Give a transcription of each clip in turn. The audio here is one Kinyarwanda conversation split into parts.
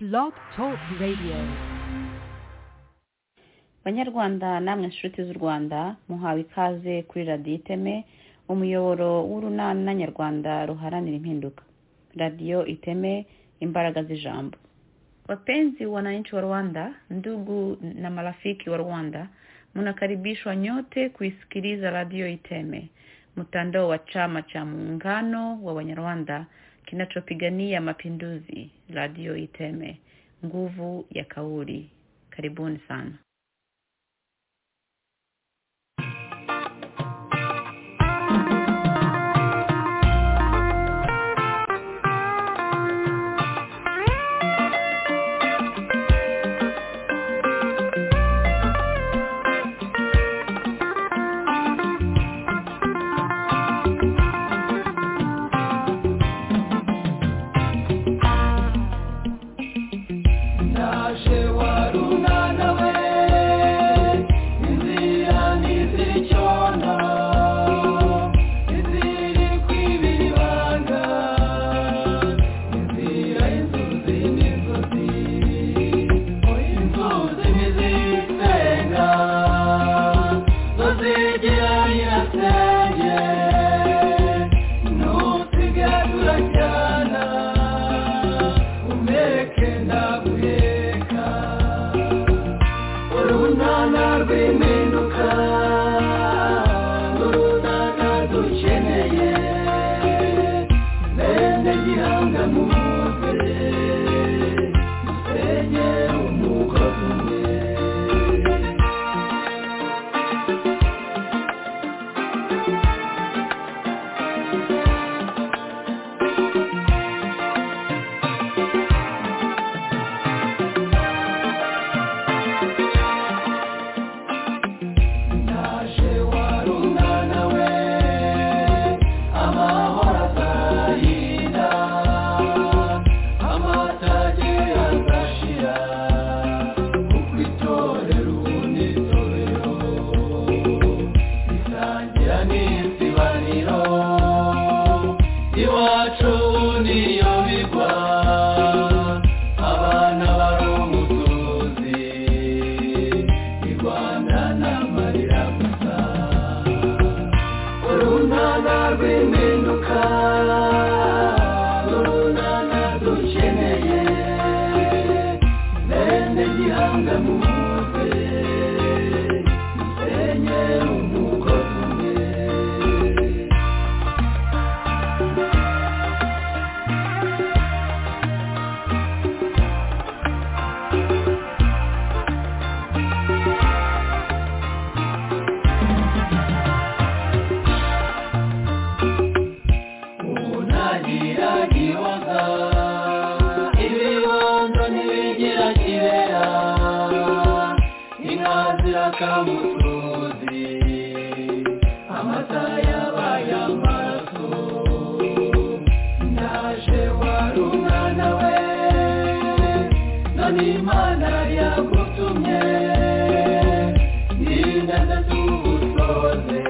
Blog Talk Radio. banyarwanda namwe inshuti z'u rwanda muhawe ikaze kuri radiyo iteme umuyoboro w'urunana nyarwanda ruharanira impinduka radiyo iteme imbaraga z'ijambo wapenzi wananchi wa rwanda ndugu na marafiki wa rwanda mnakaribishwa nyote kuisikiliza radio iteme mtandao wa chama cha muungano wa wanyarwanda kinachopigania mapinduzi radio iteme nguvu ya kauli karibuni sana Naje warunana we inzira ntizicyona iziri kwibira ibanga inzira inzuzi n'inzuzi inzuzi ntizisenga zozigera nyirasenge nusigadura cyana umeke ndaguheka urunana rw'impinduka urunana dukeneye bene gihanga muze dusenye umugozi umwe naje warunana we amahoro azahira amatage azashira kuko itorero unitorero risangira n'isibaniro iwacu niyo bigwa abana bari umutuzi irwana n'amarira gusa urunana rw'impinduka urunana dukeneye bene gihanga muze dusenye umugozi umwe unagiragiwaga ibibondo ntibigira kibera inka zirakamutuzi amata yabaye amaraso naje warunana we none imana yagutumye n'inganda z'ubusoze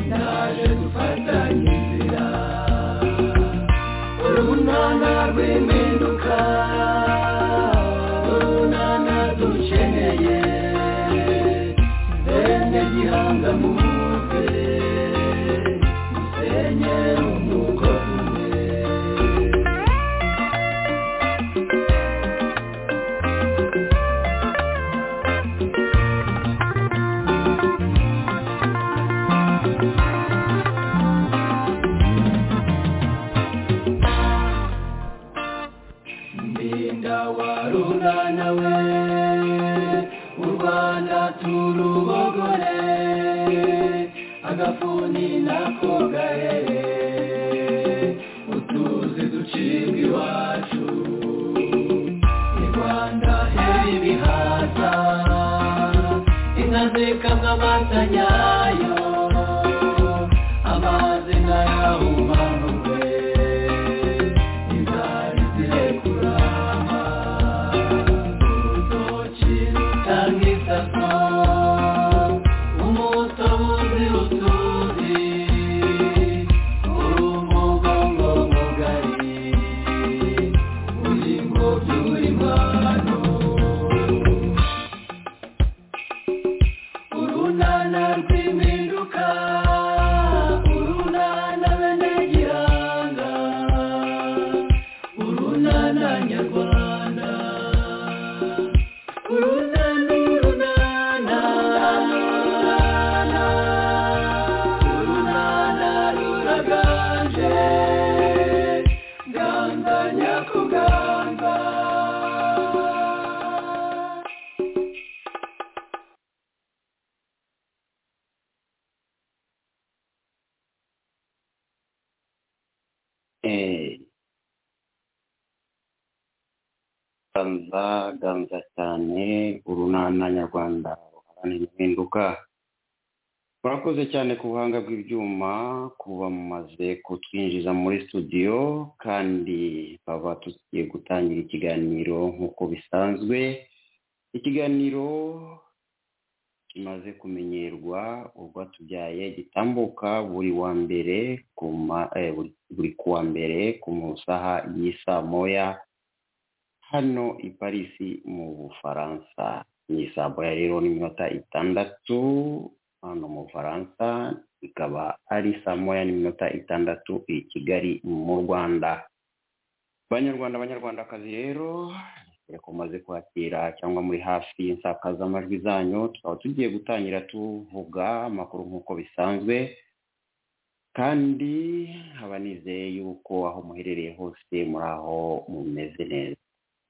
naje dufatanye inzira urunana rw'impinduka urunana dukeneye bene gihanga muze dusenye umugozi umwe ndinda warunana we u rwanda turubogore agafuni nako gahere utuzi ducibwa iwacu i rwanda heri ibihaza inka zikamwa amata nyayo amazi nkayahumanurwe inzara zirekurama urutoki rutanga isaso umutobuzi utuzi uri umugongo mugari uri ngo turi mano urunana rw'impinduka urunana bene gihanga urunana nyarwanda urunana urunana urunana ruraganje ganga nyakuganga Eh, ganza ganza cyane urunana nyarwanda ruharanira impinduka murakoze cyane ku buhanga bw'ibyuma kuba mumaze kutwinjiza muri studio kandi baba tugiye gutangira ikiganiro nk'uko bisanzwe ikiganiro kimaze kumenyerwa ubwo tubyaye gitambuka buri wa mbere ku ma- eh, buri- buri kuwa mbere ku masaha y'isaa moya hano i parisi mu bufaransa ni saa moya rero n'iminota itandatu hano mu bufaransa ikaba ari saa moya n'iminota itandatu i kigali mu rwanda banyarwanda banyarwandakazi rero dore ko mumaze kwakira cyangwa muri hafi insakazamajwi zanyu tukaba tugiye gutangira tuvuga amakuru nk'uko bisanzwe kandi nkaba nizeye yuko aho muherereye hose muri aho mumeze neza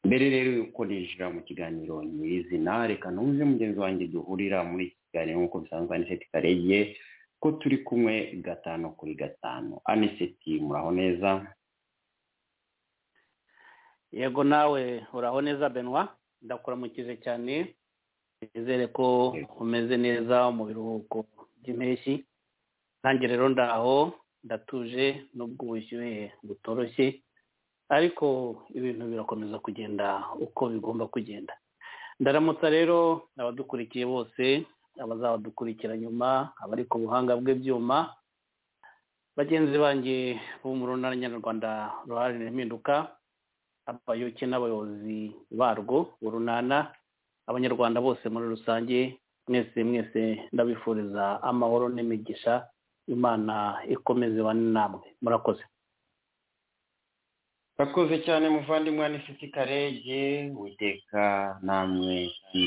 mbere rero yuko ninjira mu kiganiro nyirizina reka numve mugenzi wanjye duhurira muri iki kiganiro nk'uko bisanzwe aniseti karege ko turi kumwe gatanu kuri gatanu aniseti muraho neza yego nawe uraho neza benwa ndakuramukije cyane nizere ko umeze neza mu biruhuko by'impeshyi nanjye rero ndaho ndatuje nubwo ubushyuhe butoroshye ariko ibintu birakomeza kugenda uko bigomba kugenda ndaramutsa rero abadukurikiye bose abazabadukurikira nyuma abari ku buhanga bw'ibyuma bagenzi banjye bo mu runana nyarwanda ruharanira impinduka abayoboke n'abayobozi barwo urunana abanyarwanda bose muri rusange mwese mwese ndabifuriza amahoro n'imigisha imana ikomeze ibane namwe murakoze Bakoze cyane muvandimwe Anisiti Karege witeka namwe kandi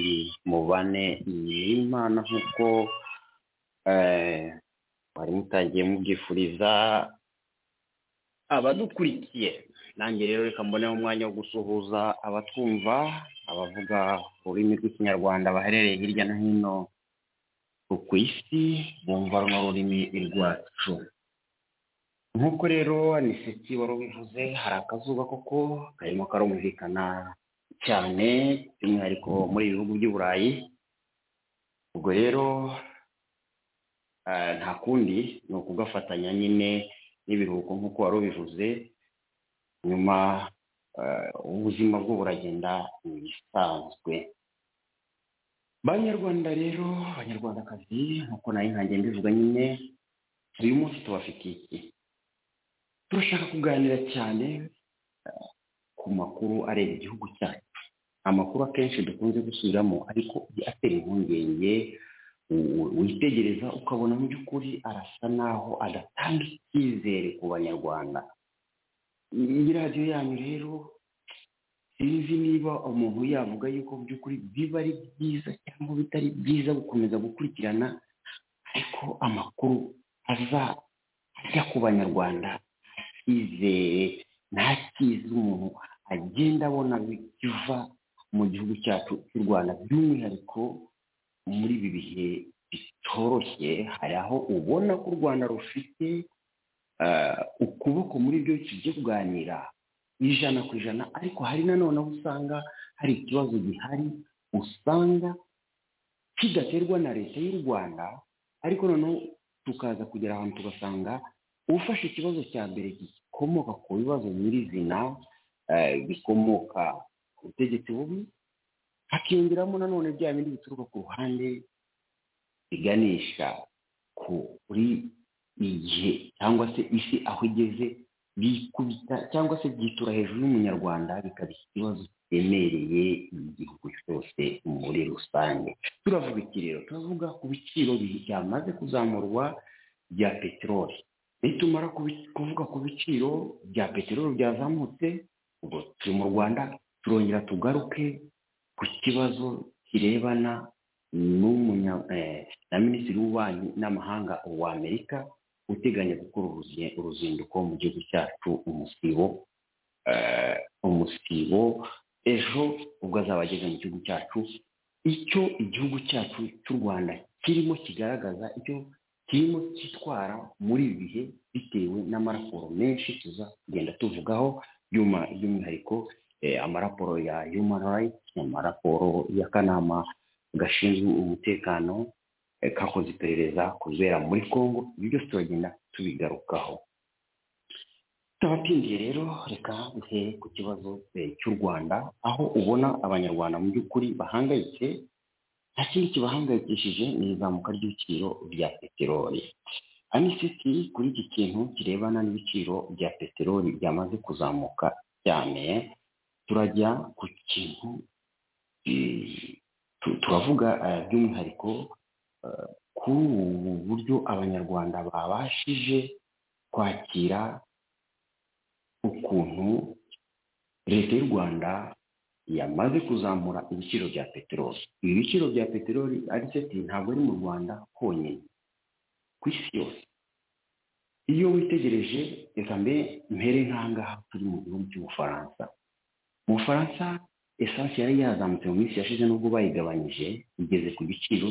mubane n'Imana nk'uko eh, mwari mutangiye mubyifuriza abadukurikiye nanjye rero reka mboneho umwanya wo gusuhuza abatwumva abavuga ururimi rw'ikinyarwanda baherereye hirya no hino ku isi bumva runo rurimi rwacu nk'uko rero aniseti wari ubivuze hari akazuba koko karimo karumvikana cyane by'umwihariko muri ibi bihugu by'i burayi ubwo rero eh, nta kundi ni ukugafatanya nyine n'ibiruhuko nk'uko wari ubivuze nyuma eh, ubuzima bwo buragenda ibisanzwe banyarwanda rero abanyarwandakazi nk'uko nayo nkange mbivuga nyine uyu munsi tubafitiye iki turashaka kuganira cyane eh, ku makuru areba igihugu cyacu amakuru akenshi dukunze gusubiramo ariko iyo atera impungenge u- u- witegereza ukabona mu by'ukuri arasa n'aho adatanga icyizere ku banyarwanda iyi radiyo yanyu rero sinzi niba umuntu yavuga yuko mu by'ukuri biba ari byiza cyangwa bitari byiza gukomeza gukurikirana ariko amakuru aza ajya ku banyarwanda icyizere nta cyiza umuntu agenda abona biva mu gihugu cyacu cy'u rwanda by'umwihariko muri ibi bihe bitoroshye hari aho ubona ko u rwanda rufite eh, ukuboko muri byo tugiye kuganira ijana ku ijana ariko hari nanone aho usanga hari ikibazo gihari usanga kidaterwa na leta y'u rwanda ariko noneho tukaza kugera ahantu tugasanga ufashe ikibazo cya mbere gikomoka ku bibazo nyirizina eh, bikomoka ku butegetsi bubi hakiyongeramo nanone bya bindi bituruka ku ruhande biganisha kuri igihe cyangwa se isi aho igeze bikubita cyangwa se byitura hejuru y'umunyarwanda bikaba ikibazo cyemereye igihugu cyose muri rusange turavuga iki rero turavuga ku biciro byamaze kuzamurwa bya peteroli nitumara kubi- kuvuga ku biciro bya peteroli byazamutse ubwo turi mu rwanda turongera tugaruke ku kibazo kirebana n'umunya eh, na minisitiri w'ububanyi n'amahanga wa amerika uteganya gukora uruzi- uruzinduko mu gihugu cyacu umusibo eh, umusibo ejo ubwo azaba ageze mu gihugu cyacu icyo igihugu cyacu cy'u rwanda kirimo kigaragaza icyo kirimo cyitwara muri ibi bihe bitewe n'amaraporo menshi tuza kugenda tuvugaho by'uma- by'umwihariko eh, amaraporo ya human rights amaraporo y'akanama gashinzwe umutekano eh, kakoze iperereza kubera muri congo ibyo byose turagenda tubigarukaho tubatindiye rero reka duhere ku kibazo eh, cy'u rwanda aho ubona abanyarwanda mu by'ukuri bahangayitse nta kindi kibahangayikishije ni izamuka ry'ibiciro bya peteroli anisec kuri iki kintu kirebana n'ibiciro bya peteroli byamaze kuzamuka cyane turajya ku kintu eh, tu- turavuga eh, by'umwihariko eh, kuri ubu buryo abanyarwanda babashije kwakira ukuntu leta y'u rwanda yamaze kuzamura ibiciro bya peteroli ibi biciro bya peteroli ariseti ntabwo ari mu rwanda honyine ku isi yose iyo witegereje reka mbe mpere nk'ahangaha turi mu gihugu cy'ubufaransa mu bufaransa esansi yari yazamutse mu minsi yashize n'ubwo bayigabanyije igeze ku giciro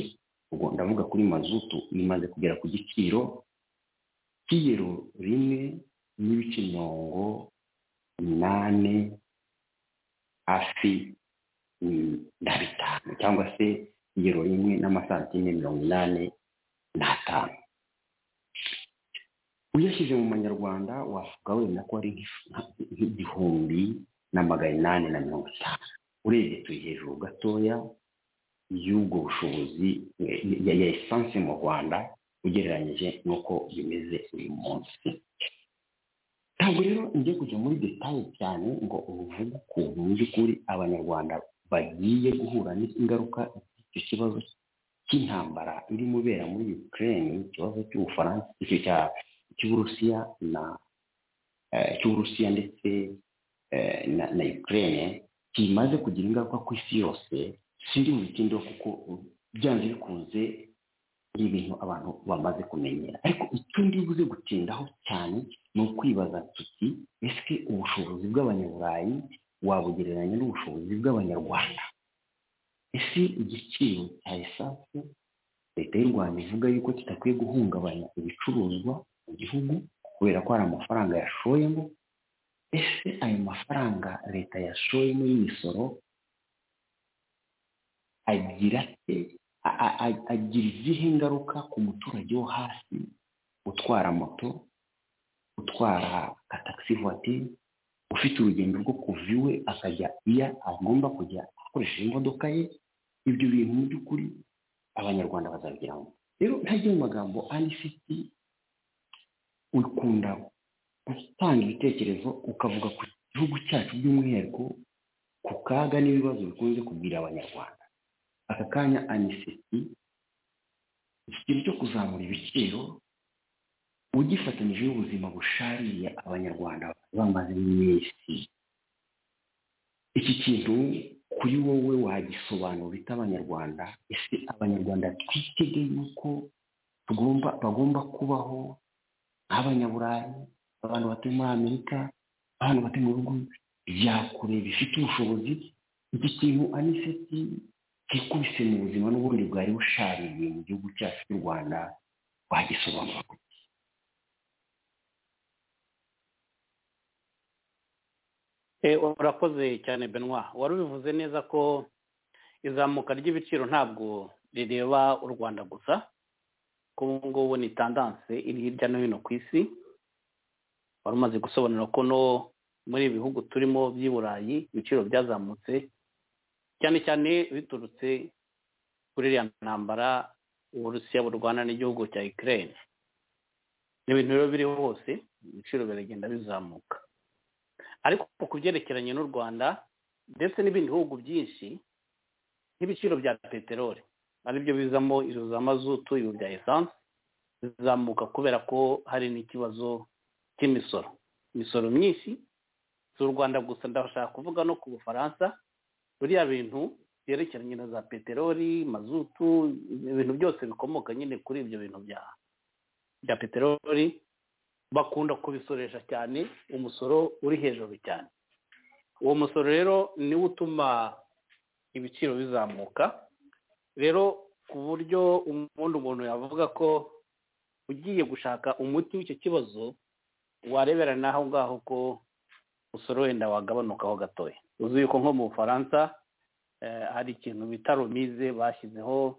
ubwo ndavuga kuri mazutu imaze kugera ku giciro cy'iyero rimwe n'ibice mirongo umunani hafi mm, na bitanu cyangwa se igero rimwe n'amasantime mirongo inani n'atanu uyashyize mu manyarwanda wavuga wenda ko ari nk'ifu- nk'igihumbi na magana inani na mirongo itanu urebye turi hejuru gatoya y'ubwo bushobozi eh, ya ya esanse mu rwanda ugereranyije n'uko bimeze uyu munsi ntabwo rero njye kujya muri detaye cyane ngo uvuge ukuntu mu by'ukuri abanyarwanda bagiye guhura n'ingaruka z'icyo kibazo cy'intambara irimo ibera muri ukraine ikibazo cy'ubufaransa icyo cya- cy'uburusiya na eh, cy'uburusiya ndetse eh, na, na ukraine kimaze kugira ingaruka ku isi yose siri mu bikindo kuko uh, byanze bikunze ni ibintu abantu bamaze kumenyera ariko icyo ndi buze gutindaho cyane ni ukwibaza tuti ese ubushobozi bw'abanyaburayi wabugereranya n'ubushobozi bw'abanyarwanda ese igiciro cya esanse leta y'u rwanda ivuga yuko kitakwiye guhungabanya ibicuruzwa mu gihugu kubera ko hari amafaranga yashoyemo ese ayo mafaranga leta yashoyemo y'imisoro agira se a- a- a- agira izihe ngaruka ku muturage wo hasi utwara moto utwara ka taxi voiture ufite urugendo rwo kuva iwe akajya iya agomba kujya akoresheje imodoka ye ibyo bintu mu by'ukuri abanyarwanda bazabigiramo rero ntajya mu magambo anisiti ukunda gutanga ibitekerezo ukavuga ku gihugu cyacu by'umwihariko ku kaga n'ibibazo bikunze kubwira abanyarwanda aka kanya aniseti ikigero cyo kuzamura ibiciro ugifatanyije n'ubuzima bushariye abanyarwanda bamaze iminsi iki kintu kuri wowe wagisobanura ute abanyarwanda ese abanyarwanda twitege yuko tugomba bagomba kubaho nk'abanyaburayi abantu batuye muri amerika abantu batuye mu bihugu bya kure bifite ubushobozi iki kintu aniseti kikubise mu buzima n'ubundi bwari bushariye mu gihugu cyacu cy'u rwanda wagisobanura Eh, urakoze cyane benwa wari ubivuze neza ko izamuka ry'ibiciro ntabwo rireba u rwanda gusa ko ubu ngubu ni tandanse iri hirya no hino ku isi wari umaze gusobanura ko no muri ibi bihugu turimo by'i burayi ibiciro byazamutse cyane cyane biturutse kuri iriya ntambara uburusiya burwana n'igihugu cya ukraine ni ibintu rero biriho hose ibiciro biragenda bizamuka ariko ku byerekeranye n'u rwanda ndetse n'ibindi bihugu byinshi nk'ibiciro bya peteroli aribyo bizamo izo za mazutu ibi bya esanse bizamuka kubera ko hari n'ikibazo cy'imisoro imisoro myinshi si u rwanda gusa ndashaka kuvuga no ku bufaransa biriya bintu byerekeranye na za peteroli mazutu ibintu byose bikomoka nyine kuri ibyo bintu bya bya peteroli bakunda kubisoresha cyane umusoro uri hejuru cyane uwo musoro rero niwo utuma ibiciro bizamuka rero ku buryo ubundi umuntu yavuga ko ugiye gushaka umuti w'icyo kibazo warebera n'aho ngaho ko umusoro wenda wagabanukaho gatoya uzi yuko nko mu bufaransa hari ikintu bita romize bashyizeho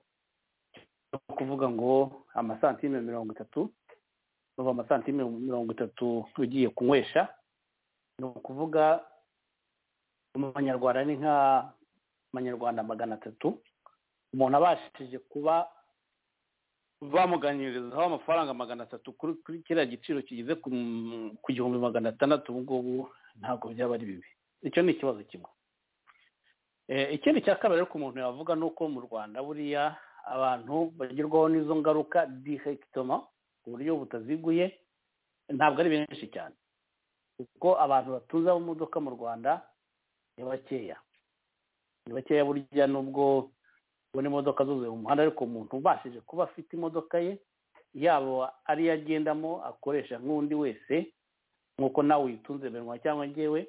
cyo kuvuga ngo amasantime mirongo itatu uva amasantime mirongo itatu ugiye kunywesha ni ukuvuga amanyarwanda ni nka amanyarwanda magana atatu umuntu abashije kuba bamuganirizaho amafaranga magana atatu kuri kiriya giciro kigeze ku gihumbi magana atandatu ubu ngubu ntabwo byaba ari bibi icyo ni ikibazo kimwe ikindi cya kabiri ariko umuntu yavuga ni uko mu rwanda buriya abantu bagerwaho n'izo ngaruka dihegitoma ku buryo butaziguye ntabwo ari benshi cyane kuko abantu batuza amamodoka mu rwanda ni bakeya ni bakeya burya nubwo ubona imodoka zuzuye mu muhanda ariko umuntu ubashije kuba afite imodoka ye yaba ariyo agendamo akoresha nk'undi wese nk'uko nawe uyitunze benwa cyangwa ngewe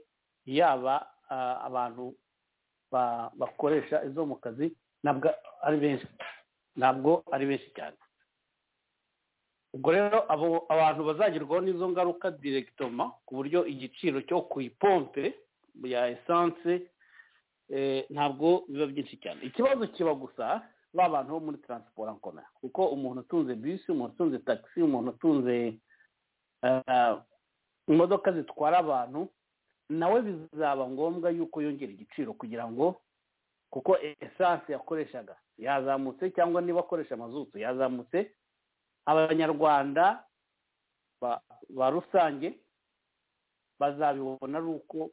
yaba abantu bakoresha izo mu kazi ntabwo ari benshi ntabwo ari benshi cyane ubwo rero abo abantu bazagerwaho n'izo ngaruka diregitoma ku buryo igiciro cyo ku ipompe ya esanse ntabwo biba byinshi cyane ikibazo kiba gusa ba bantu bo muri taransiporo nkoma kuko umuntu utunze bisi umuntu utunze tagisi umuntu utunze imodoka zitwara abantu nawe bizaba ngombwa yuko yongera igiciro kugira ngo kuko esanse yakoreshaga yazamutse cyangwa niba akoresha amazutu yazamutse abanyarwanda ba rusange bazabibona ari uko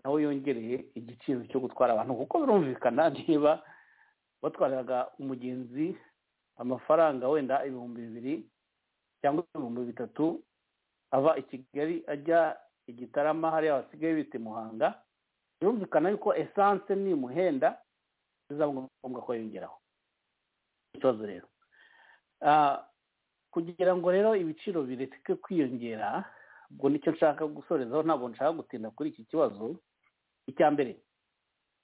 nawe yongereye igiciro cyo gutwara abantu kuko birumvikana niba batwaraga umugenzi amafaranga wenda ibihumbi bibiri cyangwa ibihumbi bitatu ava i kigali ajya igitarama hariya basigaye bita muhanga birumvikana yuko esanse nimuhenda bizaba ngombwa ko yongeraho ikibazo rero kugira ngo rero ibiciro bireke kwiyongera ubwo nicyo nshaka gusorezaho ntabwo nshaka gutinda kuri iki kibazo icya mbere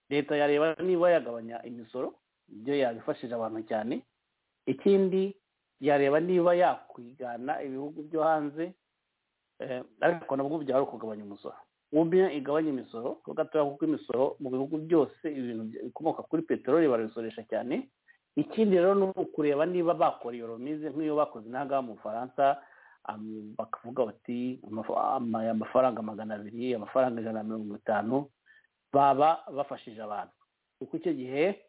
leta yareba niba yagabanya imisoro ibyo yabifashije abantu cyane ikindi yareba niba yakwigana ibihugu byo hanze ariko nabwo byaba ari ukugabanya umusoro ubwo igabanya imisoro gatoya kuko imisoro mu bihugu byose ibintu bikomoka kuri peteroli barabisoresha cyane ikindi rero ni ukureba niba bakora iyo romize nk'iyo bakoze intangaha mu bufaransa bakavuga bati amafaranga magana abiri amafaranga ijana na mirongo itanu baba bafashije abantu kuko icyo gihe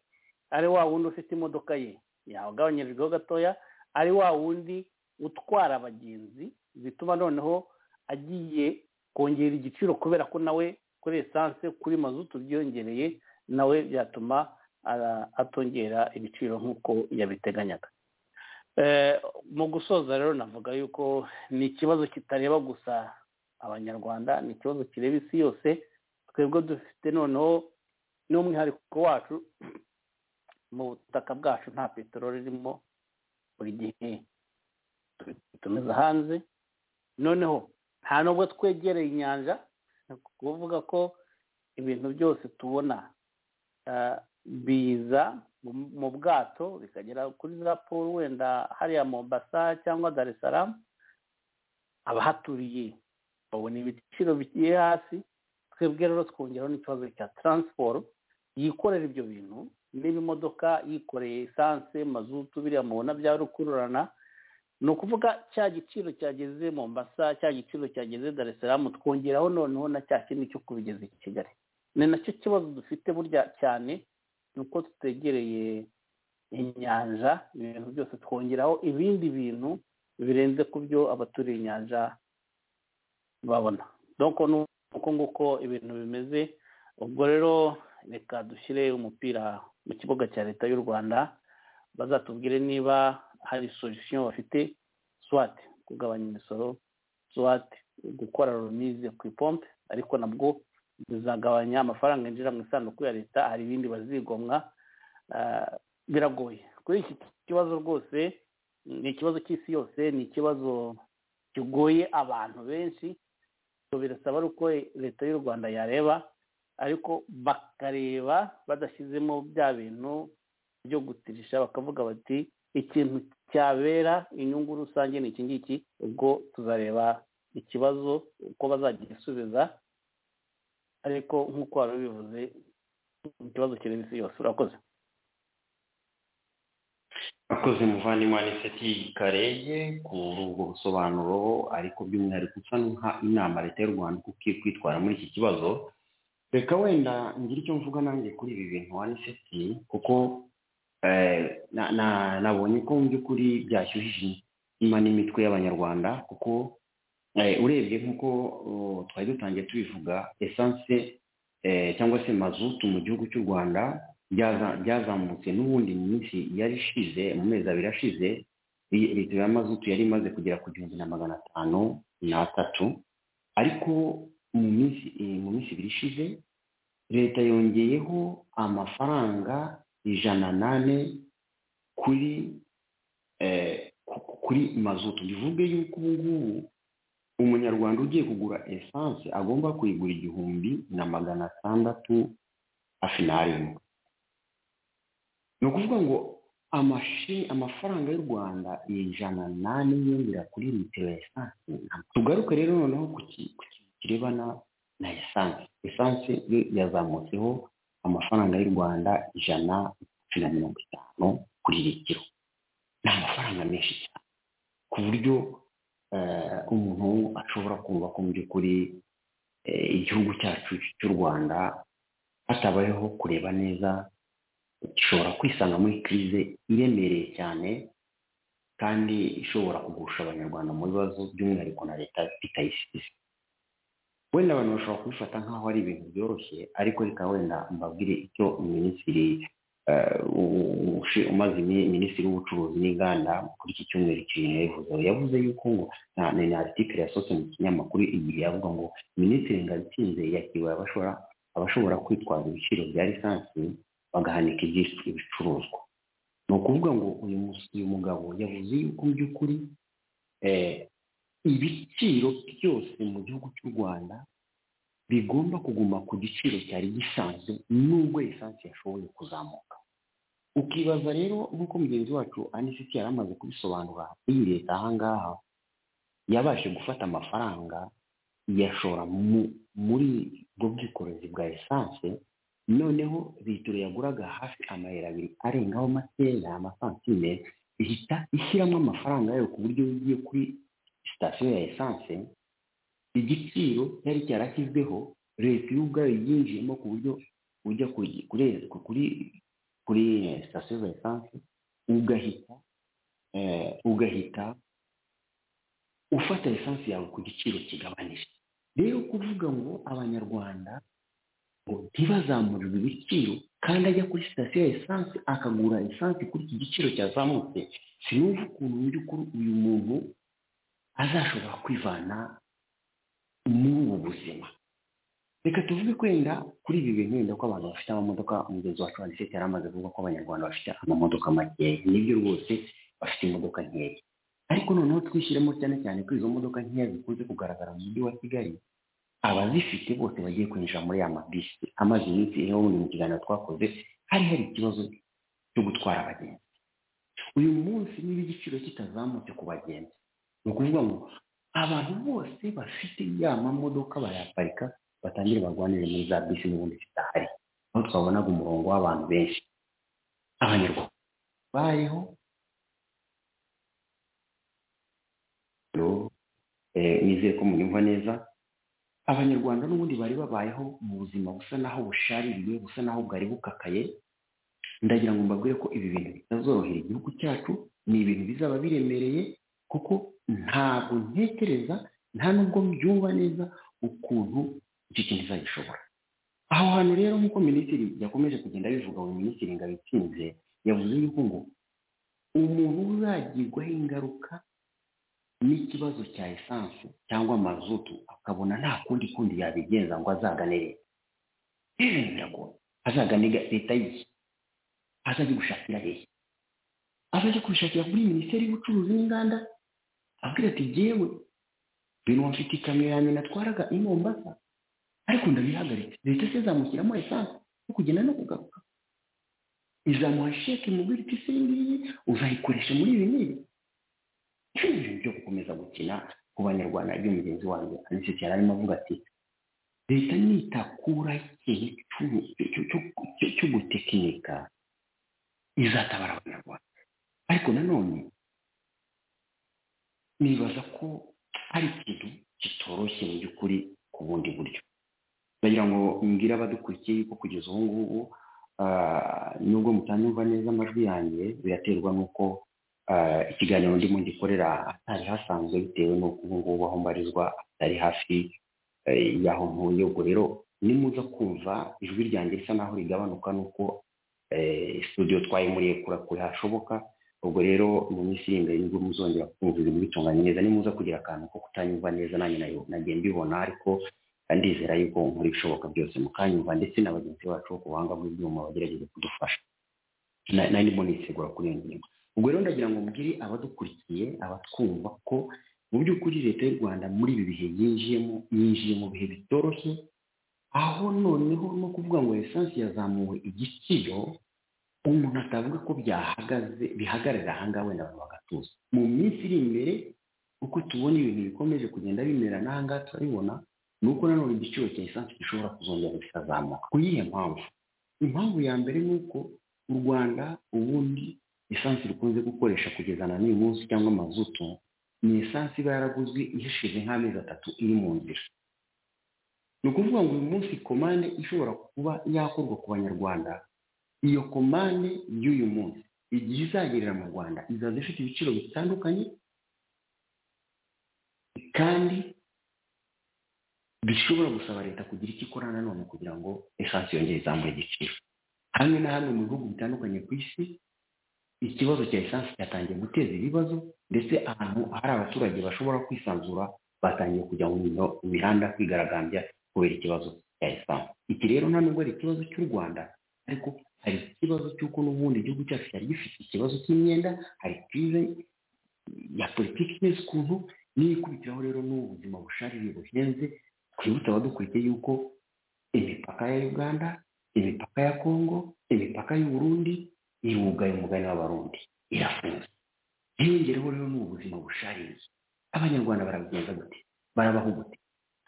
ari wa wundi ufite imodoka ye yagabanyirijweho gatoya ari wa wundi utwara abagenzi bituma noneho agiye kongera igiciro kubera ko nawe kuri esanse kuri mazutu byiyongereye nawe byatuma atongera ibiciro nk'uko yabiteganyaga mu gusoza rero navuga yuko ni ikibazo kitareba gusa abanyarwanda ni ikibazo kireba isi yose twebwe dufite noneho n'umwihariko wacu mu butaka bwacu nta peteroli irimo buri gihe tumiza hanze noneho nta nubwo twegereye inyanja ni ukuvuga ko ibintu byose tubona biza mu bwato bikagera kuri raporo wenda hariya mombasa cyangwa dar es salaam abahaturiye babona ibiciro bigiye hasi twebwe rero twongeraho n'ikibazo cya taransiporo yikorera ibyo bintu niba imodoka yikoreye esanse mazutu biriya mubona bya rukururana ni ukuvuga cya giciro cyageze mombasa cya giciro cyageze dar es salaam twongeraho noneho na cya kindi cyo kubigeza i kigali ni nacyo kibazo dufite burya cyane ni uko tutegereye inyanja ibintu byose twongeraho ibindi bintu birenze ku byo abaturiye inyanja babona doko ni uko nguko ibintu bimeze ubwo rero reka dushyire umupira mu kibuga cya leta y'u rwanda bazatubwire niba hari solisiyo bafite swate kugabanya imisoro swate gukora ronize ku ipompe ariko nabwo bizagabanya amafaranga yinjira mu isanduku ya leta hari ibindi bazigomwa Ah, biragoye kuri iki kibazo rwose ni ikibazo cy'isi yose ni ikibazo kigoye abantu benshi so birasaba uko leta y'u rwanda yareba ariko bakareba badashyizemo bya bintu byo gutirisha bakavuga bati ikintu cyabera inyungu rusange ni iki ngiki ubwo tuzareba ikibazo uko bazagisubiza ariko nk'uko wari ubivuze ni ikibazo kireba isi yose urakoze akoze muvandimwe aniseti karege kuri ubwo busobanuro ariko by'umwihariko usa n'uha inama leta y'u rwanda uko ikwiye kwitwara muri iki kibazo reka wenda ngire icyo mvuga nanjye kuri ibi bintu aniseti kuko eh, na- na- nabonye ko mu by'ukuri byashyuhije inyuma n'imitwe y'abanyarwanda kuko eh, urebye nk'uko oh, twari dutangiye tubivuga esanse eh, cyangwa se mazutu mu gihugu cy'u rwanda byaza- byazamutse n'ubundi mu minsi yari ishize mu mezi abiri ashize i- litiro ya mazutu yari imaze kugera ku gihumbi na magana atanu n'atatu ariko mu minsi eh, mu minsi ibiri ishize leta yongeyeho amafaranga ijana n'ane kuri eh, ku- kuri mazutu bivuge yuko ubu ngubu umunyarwanda ugiye kugura esanse agomba kuyigura igihumbi na magana atandatu hafi n'arindwi ni ukuvuga ngo amashi- amafaranga y'u rwanda ijana n'ane yiyongera kuri litiro ya esanse tugaruke rero noneho ku ki- ku kintu kirebana na esanse esanse yo yazamutseho amafaranga y'u rwanda ijana na mirongo itanu kuri litiro ni amafaranga menshi cyane ku buryo eh, umuntu ashobora kumva ko mu by'ukuri eh, igihugu cyacu cy'u rwanda hatabayeho kureba neza gishobora kwisanga muri kirize iremereye cyane kandi ishobora kugusha abanyarwanda mu bibazo by'umwihariko na leta bitayisize wenda abantu bashobora kubifata nk'aho ari ibintu byoroshye ariko reka wenda mbabwire icyo minisitiri eh, u- ushi- umaze imi- minisitiri w'ubucuruzi n'inganda kuri iki cyumweru ikintu yabivuze yavuze yuko ngo na ni ni article yasohotse mu kinyamakuru igihe yavuga ngo minisitiri ngabitsinze yakiriwe abashobora abashobora kwitwaza ibiciro bya lisansi bagahanika ibyish- ibicuruzwa ni ukuvuga ngo uyu mus- uyu mugabo yavuze yuko mu by'ukuri eh, ibiciro byose mu gihugu cy'u rwanda bigomba kuguma ku giciro cyari gisanzwe nubwo lisansi yashoboye kuzamuka ukibaza rero nk'uko mugenzi wacu anisiti yari amaze kubisobanura iyi leta aha ngaha yabashije gufata amafaranga iyashora mu- muri ubwo bwikorezi bwa esanse noneho litiro yaguraga hafi amayero abiri arengaho makeya amasantime ihita ishyiramo amafaranga yayo ku buryo iyo ugiye kuri sitasiyo ya esanse igiciro cyari cyarashyizweho leta yo ubwayo yinjiyemo ku buryo ujya kuri kuri- kuri kuri sitasiyo za esanse ugahita eh, ugahita ufata esanse yawe ku giciro kigabanije rero kuvuga ngo abanyarwanda ngo ntibazamurirwe ibiciro kandi ajya kuri sitasiyo ya esanse akagura esanse kuri iki giciro cyazamutse sinumva ukuntu mu by'ukuri uyu muntu azashobora kwivana muri ubu buzima reka tuvuge ko wenda kuri ibi bintu wenda ko abantu bafite amamodoka umugenzi wacu wanditse yari amaze kuvuga ko abanyarwanda bafite amamodoka makeya nibyo rwose bafite imodoka nkeya ariko noneho twishyiremo cyane cyane ko izo modoka nkeya zikunze kugaragara mu mujyi wa kigali abazifite bose bagiye kwinjira muri ya mabisi amaze iminsi rero bundi mu kiganiro twakoze hari hari ikibazo cyo gutwara abagenzi uyu munsi niba igiciro kitazamutse ku bagenzi ni ukuvuga ngo abantu bose bafite ya mamodoka bayaparika batangire barwanire muri za bisi n'ubundi zidahari aho twabonaga umurongo w'abantu benshi abanyarwanda bayeho Hello? Eh, nizeye ko munyumva neza abanyarwanda n'ubundi bari babayeho mu buzima busa naho bushaririye busa naho bwari bukakaye ndagira ngo mbabwire ko ibi bintu bitazorohera igihugu cyacu ni ibintu bizaba biremereye kuko ntabwo ntekereza nta nubwo mbyumva neza ukuntu icyo kintu izagishobora aho hantu rero nk'uko minisitiri yakomeje kugenda abivuga ngo minisitiri ngabitsinze yavuze yuko ngo umuntu uzagirwaho ingaruka n'ikibazo cya esanse cyangwa mazutu akabona nta kundi kundi yabigenza ngo azagane leta rero biragoye azagane leta yihe azajya gushakira hehe azajya kubishakira kuri minisiteri y'ubucuruzi n'inganda abwira ati jyewe bino mfite ikamyo ya nyina atwaraga i mombasa ariko ndabihagaritse leta se zamushyiramo esanse yo kugenda no kugaruka izamuha sheke mu biti se iyi ngiyi uzayikoresha muri ibi n'ibi ibintu byo gukomeza gukina ku banyarwanda ibyo mugenzi wanjye ariko cyane arimo avuga ati leta nitakura igihe cyo gutekinika izatabara abanyarwanda ariko nanone nibaza ko hari ikintu kitoroshye mu by'ukuri ku bundi buryo ndagira ngo mbwire abadukurikiye yuko kugeza ubu ngubu nubwo mutanyumva neza amajwi yanjye biraterwa n'uko ikiganiro ndimo gikorera atari hasanzwe bitewe n'uko ubu ngubu aho mbarizwa atari hafi y'aho ntuye ubwo rero nimuza kumva ijwi ryanjye risa n'aho rigabanuka n'uko studio twayimuriye kurakure hashoboka ubwo rero mu minsi iri imbere nibwo muzongera kumva ibintu bitunganye neza nimuza kugira akantu ko kutanyumva neza nanjye nayo nagiye mbibona ariko ndizera yuko nkora ibishoboka byose mukanyumva ndetse na bagenzi bacu ku buhanga bw'ibyuma bagerageza kudufasha nari ndimo nisegura kuri iyo ngingo ubwo rero ndagira ngo mbwire abadukurikiye abatwumva ko mu by'ukuri leta y'u rwanda muri ibi bihe yinjiyemo yinjiye mu bihe bitoroshye aho noneho no kuvuga ngo esanse yazamuwe igiciro umuntu atavuga ko byahagaze bihagararira ahangaha wenda abantu bagatuza mu minsi iri imbere uko tubona ibintu bikomeje kugenda bimera n'ahangaha turabibona ni uko nanone igiciro cya esanse gishobora kuzongera kikazamuka ku yihe mpamvu impamvu ya mbere ni uko u rwanda ubundi esanse rukunze gukoresha kugeza na n'uyu munsi cyangwa amazutu ni esanse iba yaraguzwe ihishije nk'amezi atatu iri mu nzira ni ukuvuga ngo uyu munsi komande ishobora kuba yakorwa ku banyarwanda iyo komande y'uyu munsi igihe izagerera mu rwanda izaza ifite ibiciro bitandukanye kandi bishobora gusaba leta kugira icyo ikora nanone kugira ngo esanse yongere izamure igiciro hamwe na hamwe mu bihugu bitandukanye ku isi ikibazo cya esanse cyatangiye guteza ibibazo ndetse ahantu hari abaturage bashobora kwisanzura batangiye kujya mu mihanda kwigaragambya kubera ikibazo cya esanse iki rero nta nubwo ari ikibazo cy'u rwanda ariko hari ikibazo cy'uko n'ubundi igihugu cyacu cyari gifite ikibazo cy'imyenda hari kirize ya politiki neza ukuntu niyo ikubitiraho rero n'ubu buzima bushaririye buhenze twibutse abadukurikiye yuko imipaka ya uganda imipaka ya kongo imipaka y'u Burundi irugaye umugani w'abarundi irafunze hiyongereho rero n'ubu buzima bushaririye abanyarwanda barabigenza gute barabaho gute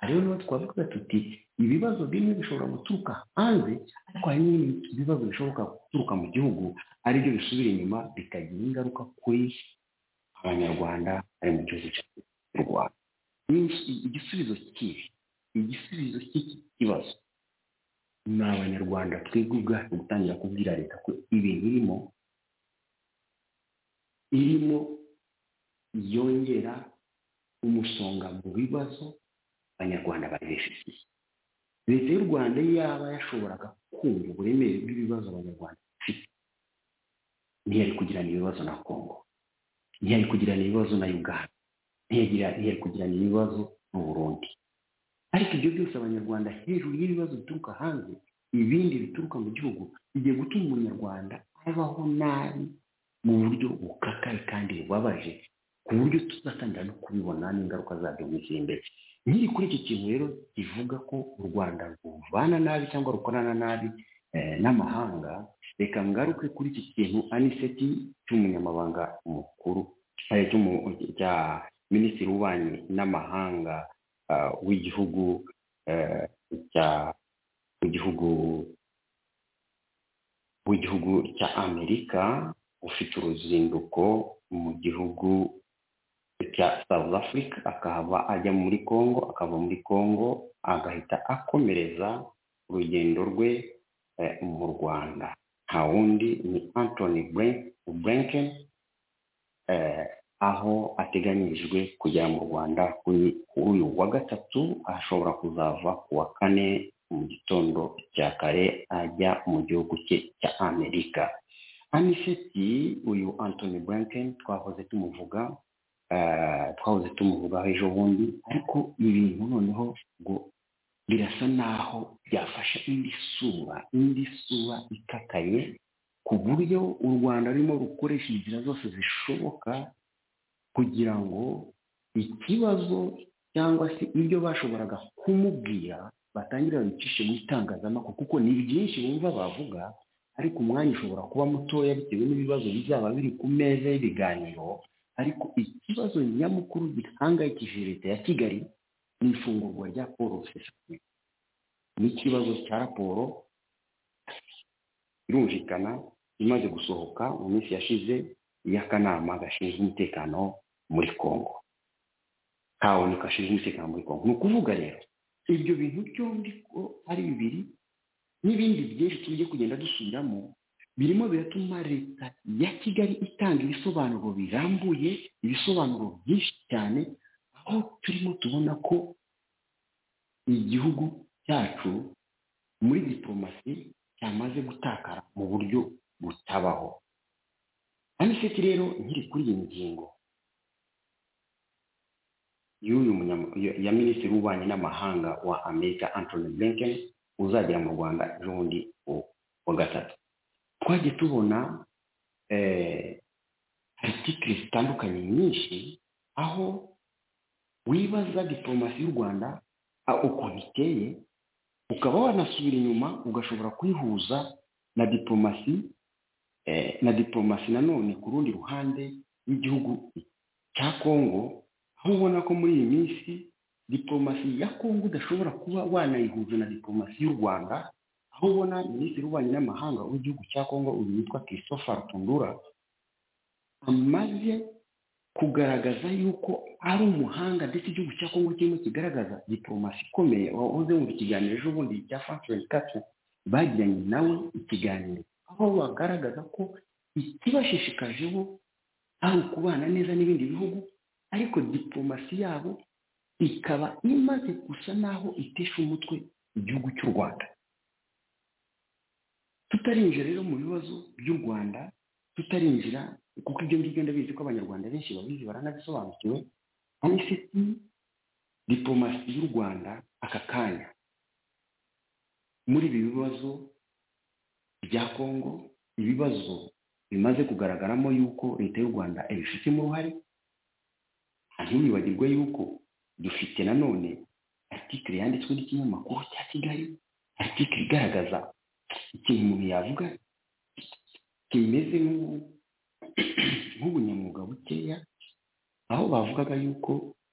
rero niba twavuga tuti ibibazo bimwe bishobora guturuka hanze ariko hari n'ibindi bibazo bishoboka guturuka mu gihugu aribyo bisubira inyuma bikagira ingaruka kuri abanyarwanda bari mu gihugu cy'u rwanda igisubizo cy'ibi igisubizo cy'iki kibazo ni abanyarwanda twebwe ubwacu gutangira kubwira leta ko ibintu irimo irimo yongera umusonga mu bibazo abanyarwanda bari bifitiye leta y'u rwanda yaba yashoboraga kumva uburemere bw'ibibazo abanyarwanda bafite ntiyari kugirana ibibazo na kongo ntiyari kugirana ibibazo na uganda ntiyari kugirana ibibazo mu burundi ariko ibyo byose abanyarwanda hejuru y'ibibazo bituruka hanze ibindi bituruka mu gihugu bigiye gutuma umunyarwanda abaho nabi mu buryo bukakaye kandi bubabaje ku buryo tuzatangira no kubibona n'ingaruka zabyo mu gihe imbere nkiri kuri iki kintu rero kivuga ko u rwanda ruvana nabi cyangwa rukorana nabi n'amahanga reka ngaruke kuri iki kintu aniseti cy'umunyamabanga mukuru cya minisitiri w'ububanyi n'amahanga w'igihugu cya w'igihugu w'igihugu cya amerika ufite uruzinduko mu gihugu cya south africa akaba ajya muri congo akava muri congo agahita akomereza urugendo rwe mu rwanda nta wundi ni antony blinken aho ateganyirijwe kugera mu rwanda kuri kuri uyu wa gatatu ashobora kuzava ku wa kane mu gitondo cya kare ajya mu gihugu cye cya amerika aniseti uyu antoni blinken twahoze tumuvuga eh, twahoze tumuvugaho ejo bundi ariko ibintu noneho ngo birasa naho byafashe indi sura indi sura ikakaye ku buryo u rwanda rurimo rukoresha inzira zose zishoboka kugira ngo ikibazo cyangwa se ibyo bashoboraga kumubwira batangire babicishe mu itangazamakuru kuko ni byinshi bumva bavuga ariko umwanya ushobora kuba mutoya bitewe n'ibibazo bizaba biri ku meza y'ibiganiro ariko ikibazo nyamukuru gihangayikishije leta ya kigali ni ifungurwa rya paul rusesabagina n'ikibazo cya raporo irumvikana imaze gusohoka mu minsi yashize y'akanama gashinzwe umutekano muri kongo kaoni gashinzwe umutekano muri kongo ni ukuvuga rero ibyo bintu byombi ko ari bibiri n'ibindi byinshi tujye kugenda dusubiramo birimo biratuma leta ya kigali itanga ibisobanuro birambuye ibisobanuro byinshi cyane aho turimo tubona ko igihugu cyacu muri diporomasi cyamaze gutakara mu buryo butabaho aniseti rero nkiri kuri iyi ngingo y'uyu munyama- ya- ya minisitiri w'ububanyi n'amahanga wa amerika antony blinken uzagera mu rwanda ejo bundi ku- kuwa gatatu twagiye tubona eh, artikiri zitandukanye nyinshi aho wibaza diporomasi y'u rwanda ah, ukuntu iteye ukaba wanasubira inyuma ugashobora kuyihuza na diporomasi eh, na diporomasi nanone ku rundi ruhande y'igihugu cya kongo aho ubona ko muri iyi minsi diporomasi ya kongo udashobora kuba wanayihuza na diporomasi y'u rwanda aho ubona minisitiri w'ububanyi n'amahanga w'igihugu cya kongo uyu witwa christopher rutundura amaze kugaragaza yuko ari umuhanga ndetse igihugu cya kongo kirimo kigaragaza diporomasi ikomeye wahoze mu ikiganiro ejo bundi cya francois kacu bagiranye nawe ikiganiro aho bagaragaza ko ikibashishikaje bo ari ukubana neza n'ibindi bihugu ariko diporomasi yabo ikaba imaze gusa naho itesha umutwe igihugu cy'u rwanda tutarinjira rero mu bibazo by'u rwanda tutarinjira kuko ibyo ngibyo ndabizi ko abanyarwanda benshi babizi baranabisobanukiwe aniseti diporomasi y'u rwanda aka kanya muri ibi bibazo bya kongo ibibazo bimaze kugaragaramo yuko leta y'u rwanda ibifitemo uruhare ntiwibagirwe yuko dufite nanone artikire yanditswe n'ikinyamakuru cya kigali artikire igaragaza ikintu umuntu yavuga kimeze nk'ubu- nk'ubunyamwuga bukeya aho bavugaga yuko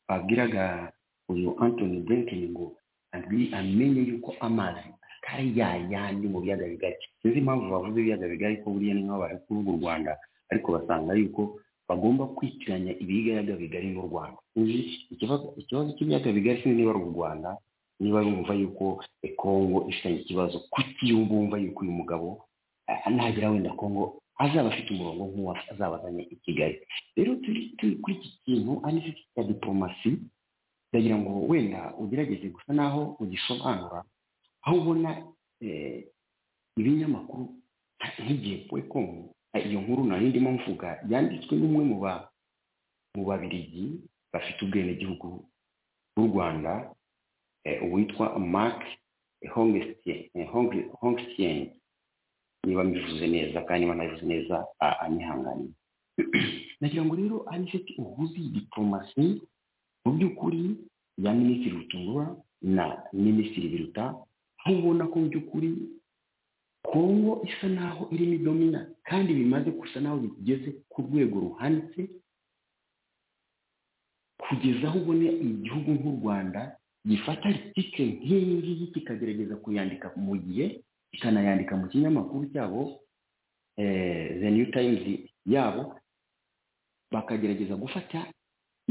babwiraga uyu antoni blinken ngo abi- amenye yuko amazi atari ya yandi mu biyaga bigari sinzi impamvu bavuze ibiyaga bigari ko buriya ni nk'aho bari kuvuga u rwanda ariko basanga yuko bagomba kwitiranya ibiyaga bigari n'u rwanda uzi ikibazo ikibazo cy'ibiyaga bigari sinzi niba ari u rwanda niba yumva yuko kongo ifitanye ikibazo kuki yumva wumva yuko uyu mugabo eh, nagera wenda kongo azaba afite umurongo nk'uwo azaba azanye i kigali rero turi turi kuri iki kintu ari cyo cya diporomasi ndagira ngo wenda ugerageze gusa naho ugisobanura aho ubona eh, ibinyamakuru nk'igihe komu iyo nkuru nari ndimo mvuga yanditswe n'umwe mu ba mu babirigi bafite ubwenegihugu bw'u rwanda eh, uwitwa mark hongstien niba mbivuze neza kandi niba nabivuze neza a- anyihanganiye nagira ngo rero ari inshuti uhuze iyi diporomasi mu by'ukuri ya minisitiri rutungura na minisitiri biruta aho ubona ko mu by'ukuri kongo isa naho irimo idomina kandi bimaze gusa naho bigeze ku rwego ruhanitse kugeza aho ubone igihugu nk'u rwanda gifata article nk'iyi ngiyi kikagerageza kuyandika mu gihe kikanayandika mu kinyamakuru cyabo eh, the new times yabo bakagerageza gufata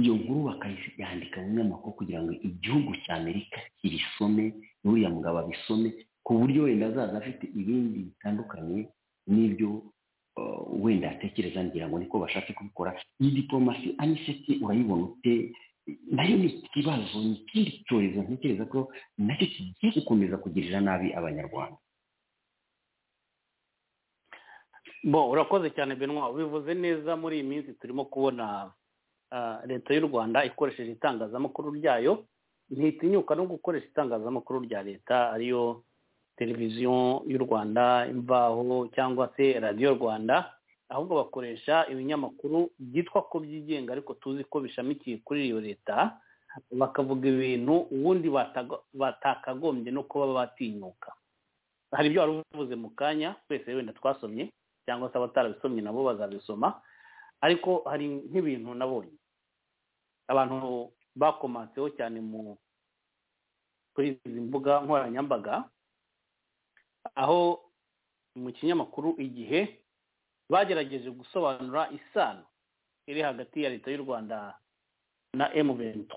iyo nkuru bakayandika mu binyamakuru kugira ngo igihugu cya amerika kirisome n'uriya mugabo abisome ku buryo wenda azaza afite ibindi bitandukanye n'ibyo wenda atekereza ngira ngo niko bashatse kubikora iyi diporomasi aniseti urayibona ute nayo ni ikibazo ni ikindi cyorezo ntekereza ko nacyo kigiye gukomeza kugirira nabi abanyarwanda bo urakoze cyane benwa bivuze neza muri iyi minsi turimo kubona ah, leta y'u rwanda ikoresheje itangazamakuru ryayo ntitinyuka no gukoresha itangazamakuru rya leta ariyo televiziyo y'u rwanda imvaho cyangwa se radiyo rwanda ahubwo bakoresha ibinyamakuru byitwa ko byigenga ariko tuzi ko bishamikiye kuri iyo leta bakavuga ibintu ubundi batago- batakagombye no kuba batinyuka hari ibyo wari uvuze mu kanya twese wenda twasomye cyangwa se abatarabisomye nabo bazabisoma ariko hari nk'ibintu nabonye abantu bakomatseho cyane mu kuri izi mbuga nkoranyambaga aho mu kinyamakuru igihe bagerageje gusobanura isano iri hagati ya leta y'u rwanda na M23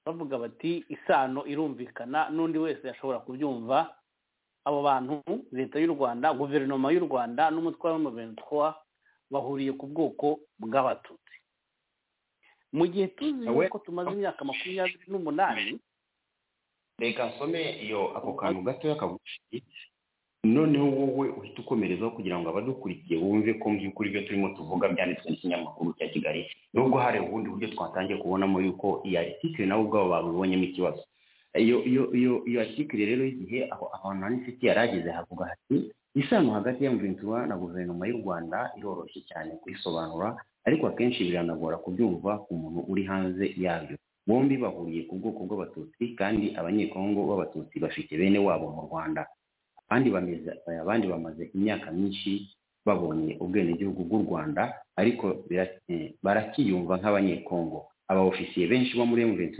bavuga bati isano irumvikana n'undi wese yashobora kubyumva abo bantu leta y'u rwanda guverinoma y'u rwanda n'umutwe wa M23 bahuriye ku bwoko bw'abatutsi mu gihe tuzi Awe- yuko tumaze imyaka makumyabiri n'umunani reka nsome iyo ako kantu gatoya kagufi noneho wowe uhita ukomerezaho kugira ngo abadukurikiye bumve ko mu by'ukuri ibyo turimo tuvuga byanditswe n'ikinyamakuru cya kigali nubwo hari ubundi buryo twatangiye kubonamo yuko iyi article nabo ubwabo babibonyemo ikibazo iyo iyo iyo iyo article rero y'igihe aho ahantu hari inshuti yari ageze havuga hati isano hagati ya mvintura na guverinoma y'u rwanda iroroshye cyane kuyisobanura ariko akenshi biranagora kubyumva ku muntu uri hanze yabyo bombi bahuriye ku bwoko bw'abatutsi kandi abanyekongo b'abatutsi bafite bene wabo mu rwanda abandi bameze abandi bamaze imyaka myinshi babonye ubwenegihugu bw'u rwanda ariko bira- eh, barakiyumva nk'abanyekongo aba ofisiye benshi bo muri M23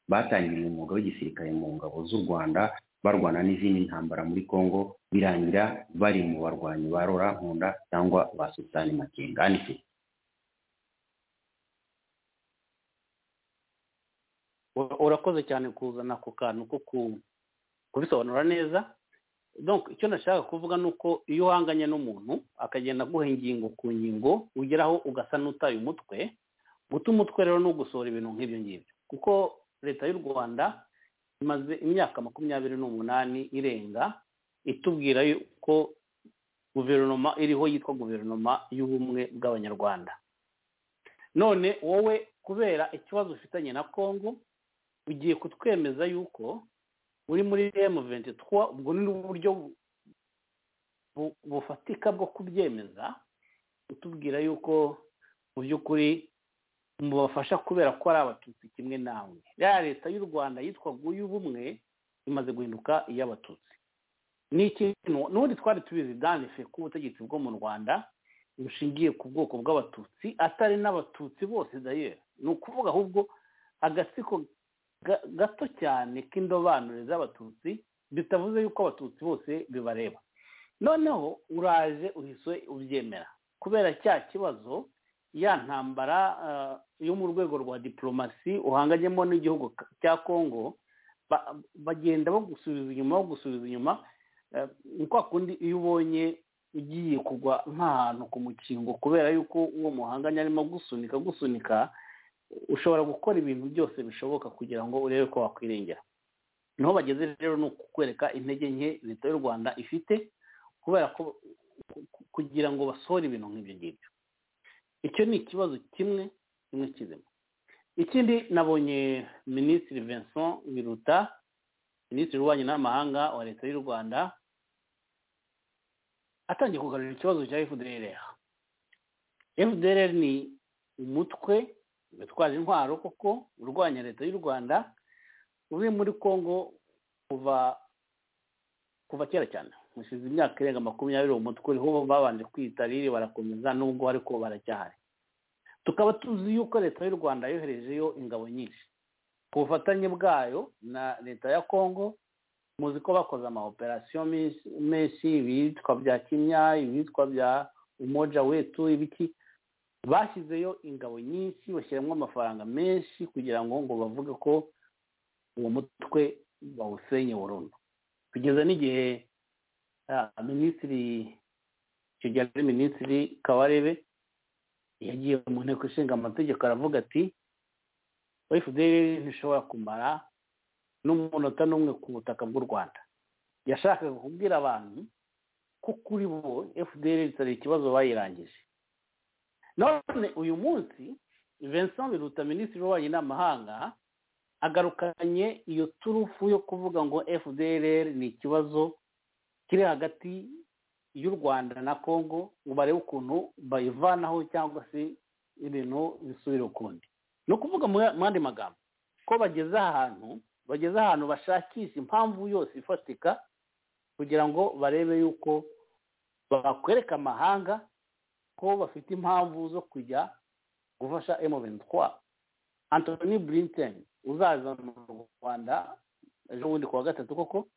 batangiriye umwuga w'igisirikare mu ngabo z'u rwanda barwana n'izindi ntambara muri congo birangira bari mu barwanyi ba rora nkunda cyangwa ba sultani makenga anise Ura- urakoze cyane kuzana ako kantu ko ku- kubisobanura neza donc icyo nashaka kuvuga ni uko iyo uhanganye n'umuntu akagenda aguha ingingo ku ngingo ugeraho ugasa n'utaye umutwe guta umutwe rero ni ugusohora ibintu nk'ibyo ngibyo kuko leta y'u rwanda imaze imyaka makumyabiri n'umunani irenga itubwira yuko guverinoma iriho yitwa guverinoma y'ubumwe bw'abanyarwanda none wowe kubera ikibazo ufitanye na kongo ugiye kutwemeza yuko uri muri M23 ubwo ni uburyo bu- bufatika bwo kubyemeza utubwira yuko mu by'ukuri mubafasha kubera ko ari abatutsi kimwe nawe ya leta y'u rwanda yitwaga ubumwe imaze guhinduka iy'abatutsi ni ikintu n'ubundi twari tubizi danife ko ubutegetsi bwo mu rwanda bushingiye ku bwoko bw'abatutsi atari n'abatutsi bose dayeri ni ukuvuga ahubwo agatsiko ga- gato cyane k'indobanure z'abatutsi bitavuze yuko abatutsi bose bibareba noneho uraje uhise ubyemera kubera cya kibazo ya ntambara ah, yo mu rwego rwa diporomasi uhanganyemo n'igihugu ka- cya kongo ba- bagenda bagusubiza inyuma bagusubiza inyuma eh, ni kwa kundi iyo ubonye ugiye kugwa nk'ahantu ku mukingo kubera yuko uwo muhanganye arimo gusunika gusunika ushobora gukora ibintu byose bishoboka kugira ngo urebe ko wakwirengera niho bageze rero ni ukukwereka intege nke leta y'u rwanda ifite kubera ko ku- ku- kugira ngo basohore ibintu nk'ibyo ngibyo icyo ni ikibazo kimwe kimwe kizima ikindi nabonye minisitiri vincent biruta minisitiri w'ububanyi n'amahanga wa leta y'u rwanda atangiye kugarura ikibazo cya fdrr fdrr ni umutwe bitwaje intwaro koko urwanya leta y'u rwanda uri muri congo kuva kuva kera cyane mushize imyaka irenga makumyabiri uwo mutwe uriho babanje kwita riri barakomeza nubwo ariko baracyahari tukaba tuzi yuko leta y'u rwanda yoherejeyo ingabo nyinshi ku bufatanye bwayo na leta ya congo muzi ko bakoze amaoperasiyo menshi- menshi ibitwa bya kimya ibitwa bya umoja wetu ibiki bashyizeyo ingabo nyinshi bashyiramo amafaranga menshi kugira ngo ngo bavuge ko uwo mutwe bawusenye burundu kugeza n'igihe ah, minisitiri icyo gihe ari minisitiri kabarebe yagiye mu nteko ishinga amategeko aravuga ati efuperi ntishobora kumara n'umunota n'umwe ku butaka bw'u rwanda yashakaga kubwira abantu ko kuri bo fpr itari ikibazo bayirangije none uyu munsi vincent biruta minisitiri w'ububanyi n'amahanga agarukanye iyo turufu yo kuvuga ngo fpr ni ikibazo kiri hagati y'u rwanda na congo ngo barebe ukuntu bayivanaho cyangwa se ibintu bisubira ukundi ni ukuvuga mu yandi magambo ko bageze ahantu bageze ahantu bashakisha impamvu yose ifatika kugira ngo barebe yuko bakwereka amahanga ko bafite impamvu zo kujya gufasha M23 Anthony Blinken uzaza mu Rwanda ejo bundi kuwa gatatu koko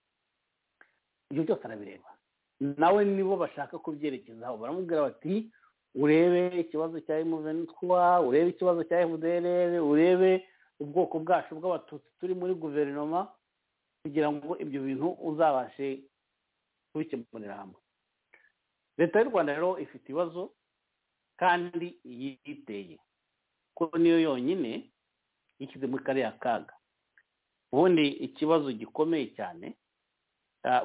ibyo byose arabireba nawe nibo bashaka kubyerekezaho baramubwira bati urebe ikibazo cya M23 urebe ikibazo cya FDLR urebe ubwoko bwacu bw'abatutsi turi muri guverinoma kugira ngo ibyo bintu uzabashe kubikemurira hamwe leta y'u rwanda rero ifite ibibazo kandi yiteye ko niyo yonyine yishyize muri kariya kaga ubundi ikibazo gikomeye cyane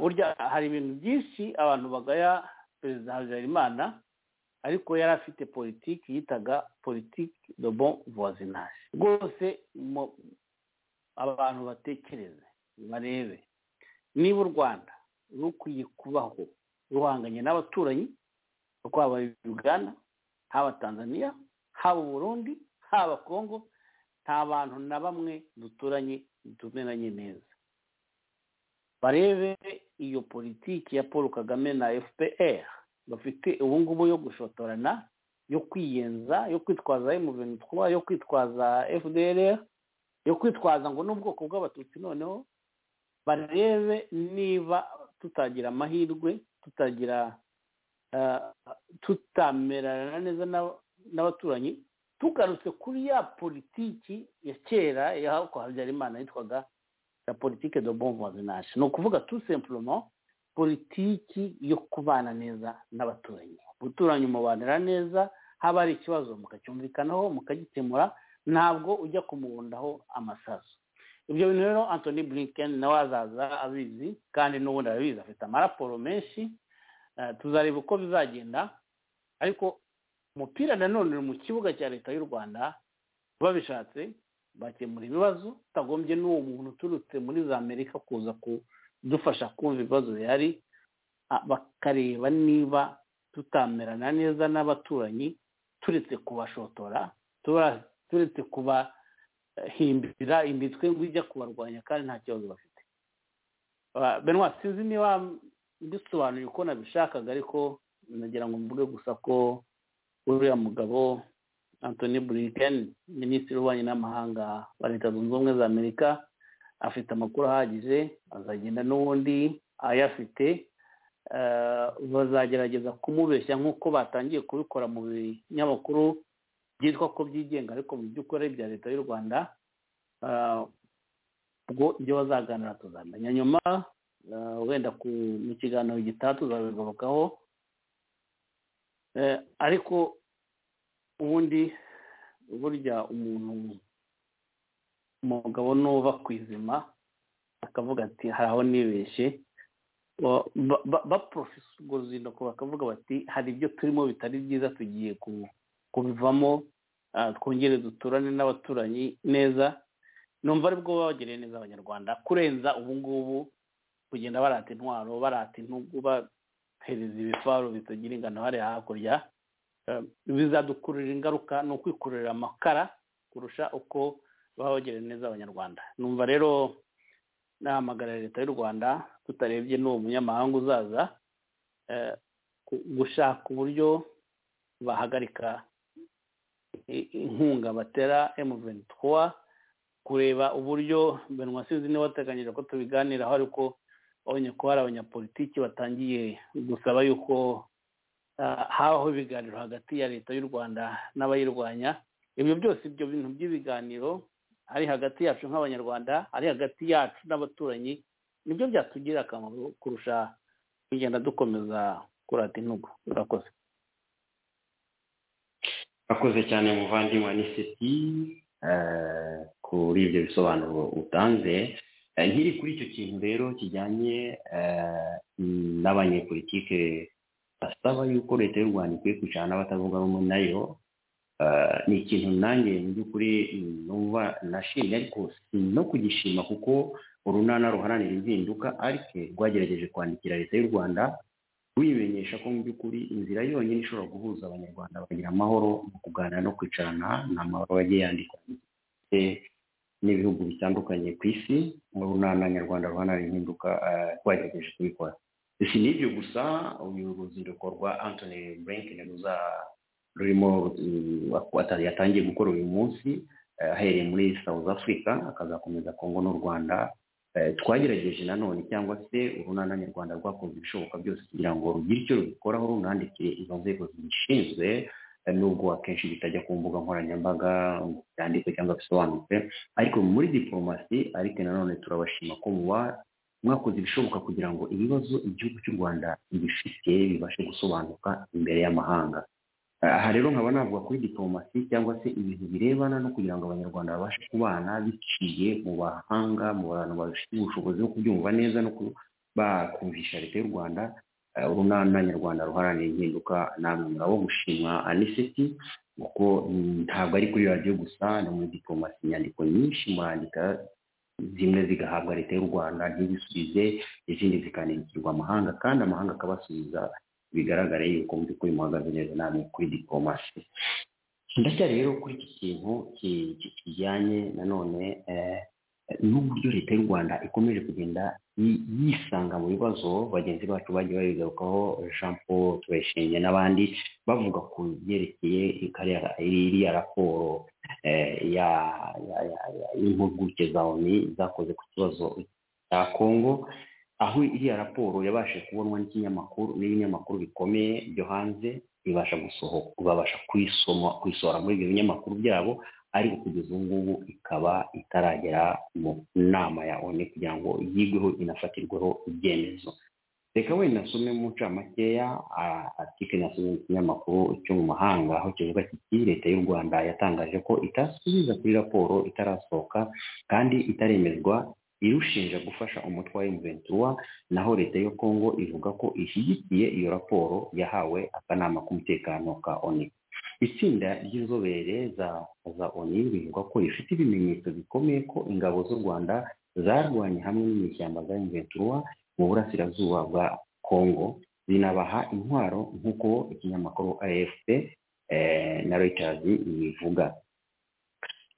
burya hari ibintu byinshi abantu bagaya perezida habyarimana ariko yari afite politiki yitaga politiki de bon voisinage rwose abantu batekereze barebe niba u rwanda rukwiye kubaho ruhanganye n'abaturanyi rwaba uganda haba tanzania haba burundi haba congo nta bantu na bamwe duturanye tumeranye neza barebe iyo politiki ya paul kagame na fpr bafite ubu ngubu yo gushotorana yo kwiyenza yo kwitwaza M23 yo kwitwaza FDLR yo kwitwaza ngo n'ubwoko bw'abatutsi noneho barebe niba tutagira amahirwe tutagira tutamerana neza n'abaturanyi tugarutse kuri ya politiki ya kera y'aho habyarimana yitwaga la politike de bon voisinage ni ukuvuga tout simplement politiki yo kubana neza n'abaturanyi guturanye umubanira neza haba hari ikibazo mukacyumvikanaho mukagikemura ntabwo ujya kumubundaho amasaso ibyo bintu rero antoni Blinken nawe azaza abizi kandi n'ubundi arabizi afite amaraporo menshi tuzareba uko bizagenda ariko umupira nanone uri mu kibuga cya leta y'u rwanda babishatse bakemura ibibazo utagombye n'uwo muntu uturutse muri za amerika kuza ku dufasha kumva ibibazo bihari bakareba niba tutamerana neza n'abaturanyi turetse kubashotora turetse kubahimbira imitwe ngo ijya kubarwanya kandi nta kibazo bafite benwa sinzi niba bisobanuye uko nabishakaga ariko nagira ngo mvuge gusa ko uriya mugabo antoni Blinken minisitiri w'ububanyi n'amahanga wa leta zunze ubumwe za amerika afite amakuru ahagije azagenda n'ubundi ayafite bazagerageza kumubeshya nk'uko batangiye kubikora mu binyamakuru byitwa ko byigenga ariko mu by'ukuri bya leta y'u rwanda ubwo ibyo bazaganira tuzamenya nyuma wenda mu kiganiro gitaha tuzabigarukaho ariko ubundi burya umuntu umugabo nuba ku izima akavuga ati hari aho nibeshye baporofisiga uruzinduko bakavuga bati hari ibyo turimo bitari byiza tugiye kubivamo twongere duturane n'abaturanyi neza numva aribwo baba bagereye neza abanyarwanda kurenza ubu ngubu kugenda barata intwaro barata intugu bahereza ibifaru bitagira ingano hariya hakurya bizadukururira ingaruka ni ukwikururira amakara kurusha uko babagira neza abanyarwanda numva rero nahamagara leta y'u rwanda tutarebye n'uwo munyamahanga uzaza gushaka uburyo bahagarika inkunga batera emuventwa kureba uburyo benwa sinzi niba wateganyije ko tubiganiraho ariko abonye ko hari abanyapolitiki batangiye gusaba yuko habaho ibiganiro hagati ya leta y'u rwanda n'abayirwanya ibyo byose ibyo bintu by'ibiganiro ari hagati yacu nk'abanyarwanda ari hagati yacu n'abaturanyi nibyo byatugirira akamaro kurusha kugenda dukomeza kurata intugu urakoze akoze cyane muvandimwe aniseti kuri ibyo bisobanuro utanze Eh, nkiri kuri icyo kintu rero kijyanye eh, n'abanyepolitike basaba yuko leta y'u rwanda ikwiye kwicara n'abatavuga rumwe nayo eh, ni ikintu nanjye mu by'ukuri numva nashimye ariko si no kugishima kuko urunana ruharanira impinduka ariko rwagerageje kwandikira leta y'u rwanda ruyimenyesha ko mu by'ukuri inzira yonyine ishobora guhuza abanyarwanda bakagira amahoro mu kuganira no kwicarana ni amahoro yagiye yandikwa Eh, n'ibihugu bitandukanye ku isi mu runana nyarwanda ruharanira impinduka eh, rwagerageje kubikora si n'ibyo gusa uyu ruzinduko rwa antony blinken ruza rurimo mm, wata- yatangiye gukora uyu munsi eh, ahereye muri south africa akazakomeza kongo n'u rwanda Eh, twagerageje nanone cyangwa se urunana nyarwanda rwakoze ibishoboka byose kugira ngo rugire icyo rubikoraho runandikire izo nzego zibishinzwe eh, nubwo akenshi bitajya ku mbuga nkoranyambaga ngo byandikwe cyangwa bisobanutse ariko muri diporomasi ariko nanone turabashima ko muba mwakoze ibishoboka kugira ngo ibibazo igihugu cy'u rwanda bifite bibashe gusobanuka imbere y'amahanga Eh, aha rero nkaba navuga kuri diporomasi cyangwa se ibintu birebana no kugira ngo abanyarwanda babashe kubana biciye mu bahanga mu bantu bafite ubushobozi bwo kubyumva neza no ku- bakumvisha leta y'u rwanda eh, urunana nyarwanda ruharanira impinduka namwe murabo gushimwa aniseti kuko mm, ntabwo ari kuri radiyo gusa no muri diporomasi inyandiko nyinshi murandika zimwe zigahabwa leta y'u rwanda ntibisubize izindi zikanandikirwa amahanga kandi amahanga akabasubiza bigaragare yuko mu by'ukuri muhagaze neza namwe kuri diporomasi ndacyari rero kuri iki kintu ki- ki- kijyanye nanone eh, n'uburyo leta y'u rwanda ikomeje kugenda yi- yisanga mu bibazo bagenzi bacu bagiye babigarukaho jean paul turayishimye n'abandi bavuga ku byerekeye kariya- iriya raporo eh, ya- ya- ya- ya- y'impuguke za oni zakoze ku kibazo cya kongo aho iriya raporo yabashije kubonwa n'ikinyamakuru n'ibinyamakuru bikomeye byo hanze ibasha gusohoka babasha kuyisoma kuyisohora muri ibyo binyamakuru byabo ariko kugeza ubu ngubu ikaba itaragera mu nama ya oni kugira ngo yigweho inafatirweho ibyemezo reka wenda nasome mu ncamakeya article nasomye mu kinyamakuru cyo mu mahanga aho kivuga kiti leta y'u rwanda yatangaje ko itasubiza kuri raporo itarasohoka kandi itaremezwa irushinja gufasha umutwe wa M23 naho leta ya Kongo ivuga ko ishyigikiye iyo raporo yahawe akanama k'umutekano ka ONU itsinda ry'inzobere za za ONU rivuga ko rifite ibimenyetso bikomeye ko ingabo z'u Rwanda zarwanye hamwe n'inyeshyamba za M23 mu burasirazuba bwa Kongo zinabaha intwaro nk'uko ikinyamakuru AFP eh, na Reuters bivuga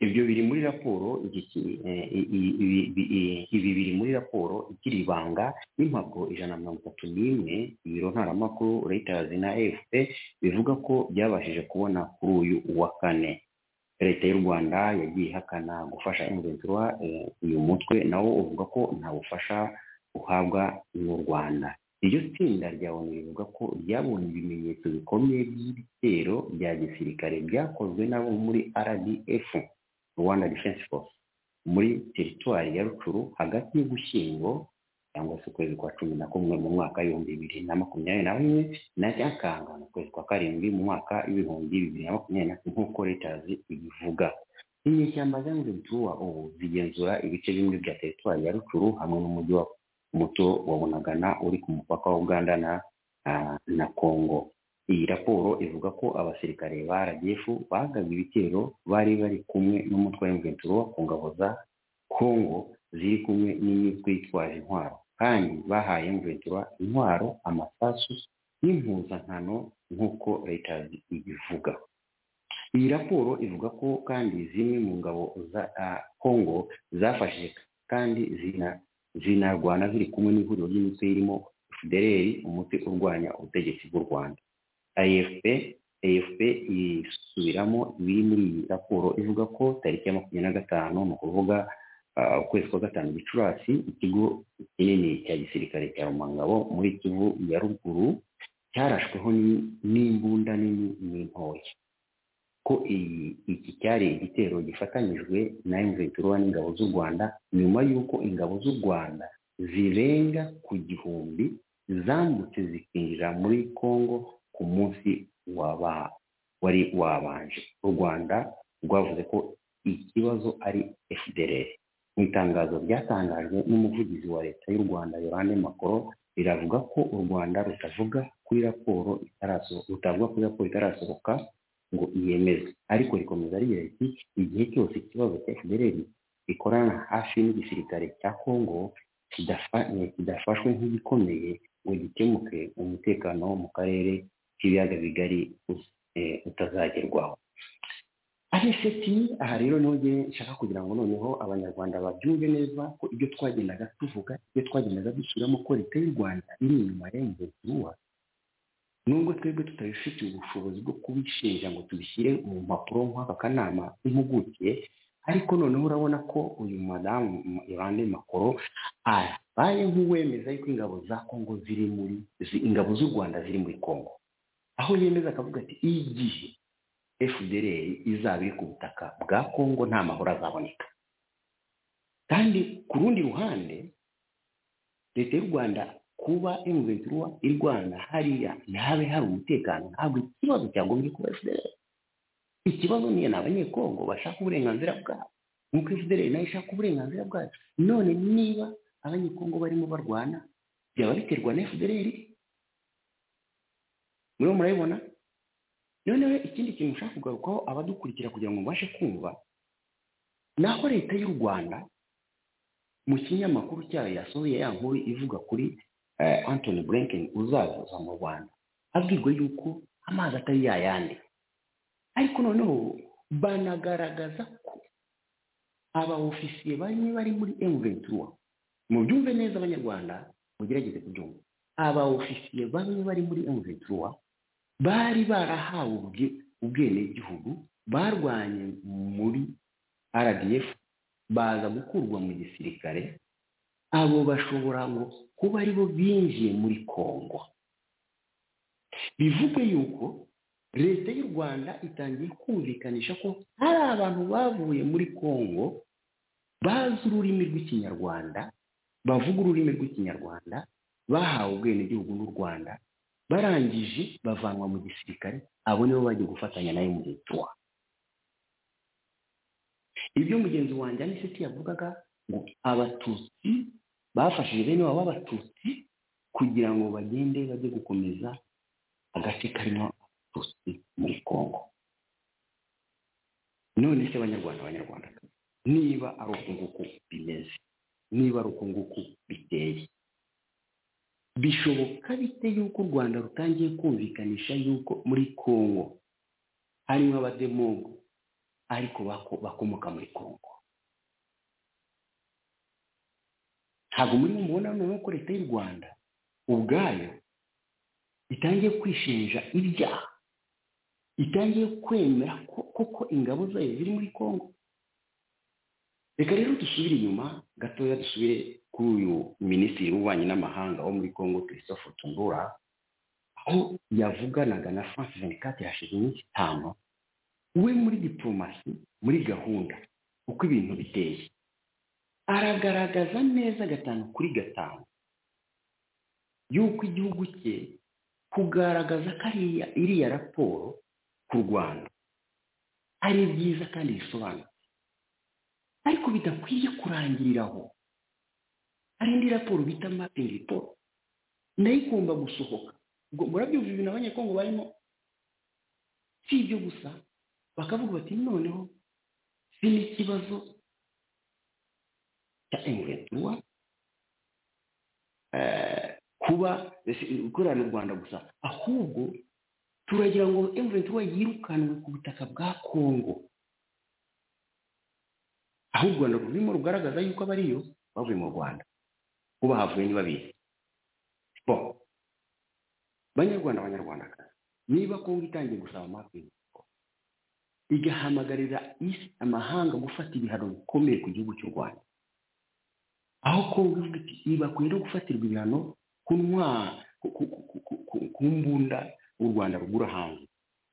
ibyo biri muri raporo iki ki- eh, i- i- ibi- bi- i- ibi biri muri raporo ikiri ibanga y'impapuro ijana na mirongo itatu n'imwe ibiro ntaramakuru reuters na afp bivuga ko byabashije kubona kuri uyu wa kane leta y'u rwanda yagiye ihakana gufasha imventura uyu mutwe nawo uvuga ko nta bufasha uhabwa n'u rwanda iryo tsinda rya onu rivuga ko ryabonye ibimenyetso bikomeye by'ibitero bya gisirikare byakozwe n'abo muri rdf rwanda defense force muri teritwari ya rucuru hagati y'ugushyingo cyangwa se ukwezi kwa cumi na kumwe mu mwaka w'ibihumbi bibiri na makumyabiri na rimwe na nyakanga mu kwezi kwa karindwi mu mwaka w'ibihumbi bibiri na makumyabiri na kane nk'uko retazi ibivuga inyeshyamba zanze bituwa ubu zigenzura ibice bimwe bya teritwari ya rucuru hamwe n'umujyi wa muto wa bunagana uri ku mupaka wa uganda na ah, na kongo iyi raporo ivuga ko abasirikare ba rdf bagabye ibitero bari bari kumwe n'umutwe wa mventura ku ngabo za kongo ziri kumwe n'imitwe yitwaje intwaro kandi bahaye mventura intwaro amasasu n'impuzankano nk'uko leta ibivuga iyi raporo ivuga ko kandi zimwe mu ngabo za ah, kongo zafashije kandi zina zinarwana ziri kumwe n'ihuriro ry'imitwe irimo federeri umutwe urwanya ubutegetsi bw'u rwanda afp afp isubiramo ibiri muri iyi raporo ivuga ko tariki ya makumyabiri na gatanu ni ukuvuga ah, ukwezi kwa gatanu gicurasi ikigo kinini cya gisirikare cya rumangabo muri kivu ya ruguru cyarashweho ni- n'imbunda nini n'intoya ko iyi iki cyari igitero gifatanyijwe na M23 n'ingabo z'u Rwanda nyuma y'uko ingabo z'u Rwanda zirenga ku gihumbi zambutse zikinjira muri congo ku munsi waba wari wabanje u rwanda rwavuze ko ikibazo ari fdr mu itangazo ryatangajwe n'umuvugizi wa leta y'u rwanda yorande makoro riravuga ko u rwanda rutavuga kuri raporo itarasohoka rutavuga kuri raporo itarasohoka ngo iyemeze ariko rikomeza rigira riti igihe cyose ikibazo cya fdr ikorana hafi n'igisirikare cya congo kidafa- eh, kidafashwe nk'igikomeye ngo gikemuke umutekano wo mu karere k'ibiyaga bigari uz- eh, utazagerwaho arefeti aha rero niho ngewe nshaka kugira ngo noneho abanyarwanda babyumve neza ko ibyo twagendaga tuvuga ibyo twagendaga dushyiramo ko leta y'u rwanda iri inyuma ya mvuduwa nubwo twebwe tutabifitiye ubushobozi bwo kubishinja ngo tubishyire mu mpapuro nk'aka kanama impuguke ariko noneho urabona ko uyu madamu yorande makoro abaye nk'uwemeza yuko ingabo za kongo ziri muri zi- ingabo z'u rwanda ziri muri kongo aho yemeza akavuga ati igihe fdr izaba iri ku butaka bwa kongo nta mahoro azaboneka kandi ku rundi ruhande leta y'u rwanda kuba emuventura irwana hariya ntabe hari umutekano ntabwo ikibazo cyagombye kuba fdr ikibazo niyo ni abanyekongo bashaka uburenganzira bwabo nk'uko fdr nayo ishaka uburenganzira bwayo none niba abanyekongo barimo barwana byaba biterwa na fdr muriho murabibona noneho ikindi kintu nshaka kugarukaho abadukurikira kugira ngo mubashe kumva ni aho leta y'u rwanda mu kinyamakuru cyayo yasohoye ya nkuru ivuga kuri eh, anthony blinken uzaza mu rwanda abwirwa yuko amazi atari yayandi ariko noneho banagaragaza ko aba ofisiye bamwe bari muri emuventura mubyumve neza abanyarwanda mugerageze kubyumva aba ofisiye bamwe bari muri emuventura bari barahawe ubwe- ubwenegihugu barwanye muri rdf baza gukurwa mu gisirikare abo bashobora ngo kuba aribo binjiye muri kongo bivuge yuko leta y'u rwanda itangiye kumvikanisha ko hari abantu bavuye muri kongo bazi ururimi rw'ikinyarwanda bavuga ururimi rw'ikinyarwanda bahawe ubwenegihugu n'u rwanda barangije bavanwa mu gisirikare abo nibo bagiye gufatanya nayo mu leta ibyo mugenzi wanjye aniseti yavugaga ngo abatutsi bafashije bene wabo b'abatutsi kugira ngo bagende bajye gukomeza agace karimo abatutsi muri kongo none se abanyarwanda abanyarwanda niba ari uku nguku bimeze niba ari uku nguku biteye bishoboka bite yuko u rwanda rutangiye kumvikanisha yuko muri kongo harimo abademogo ariko bako- bakomoka muri kongo ntabwo muri mubona noneho ko leta y'u rwanda ubwayo itangiye kwishinja ibyaha itangiye kwemera ko koko ingabo zayo ziri muri kongo reka rero dusubire inyuma gatoya dusubire kuri uyu minisitiri w'ububanyi n'amahanga wo muri congo christophe tungura aho yavuganaga na france 24 hashize iminsi itanu we muri diplomasi muri gahunda uko ibintu biteye aragaragaza neza gatanu kuri gatanu y'uko igihugu cye kugaragaza ko ariya iriya raporo ku rwanda ari byiza kandi bisobanutse ariko bidakwiye kurangirira aho hari indi raporo bita mapingi report nayo igomba gusohoka ubwo murabyumva ibintu abanyekongo barimo si ibyo gusa bakavuga bati noneho si n'ikibazo cya emuventura kuba si- gukorera mu rwanda gusa ahubwo turagira ngo emuventura yirukanwe ku butaka bwa kongo aho u rwanda rurimo rugaragaza yuko abariyo bavuye mu rwanda kuba havuye ntibabizi bo banyarwanda abanyarwanda niba kongo itangiye gusaba amapingu igahamagarira isi amahanga gufata ibihano bikomeye ku gihugu cy'u rwanda aho kongo ivuga iti ibakwiye no gufatirwa ibihano kunywa ku mbunda u rwanda rugura hanze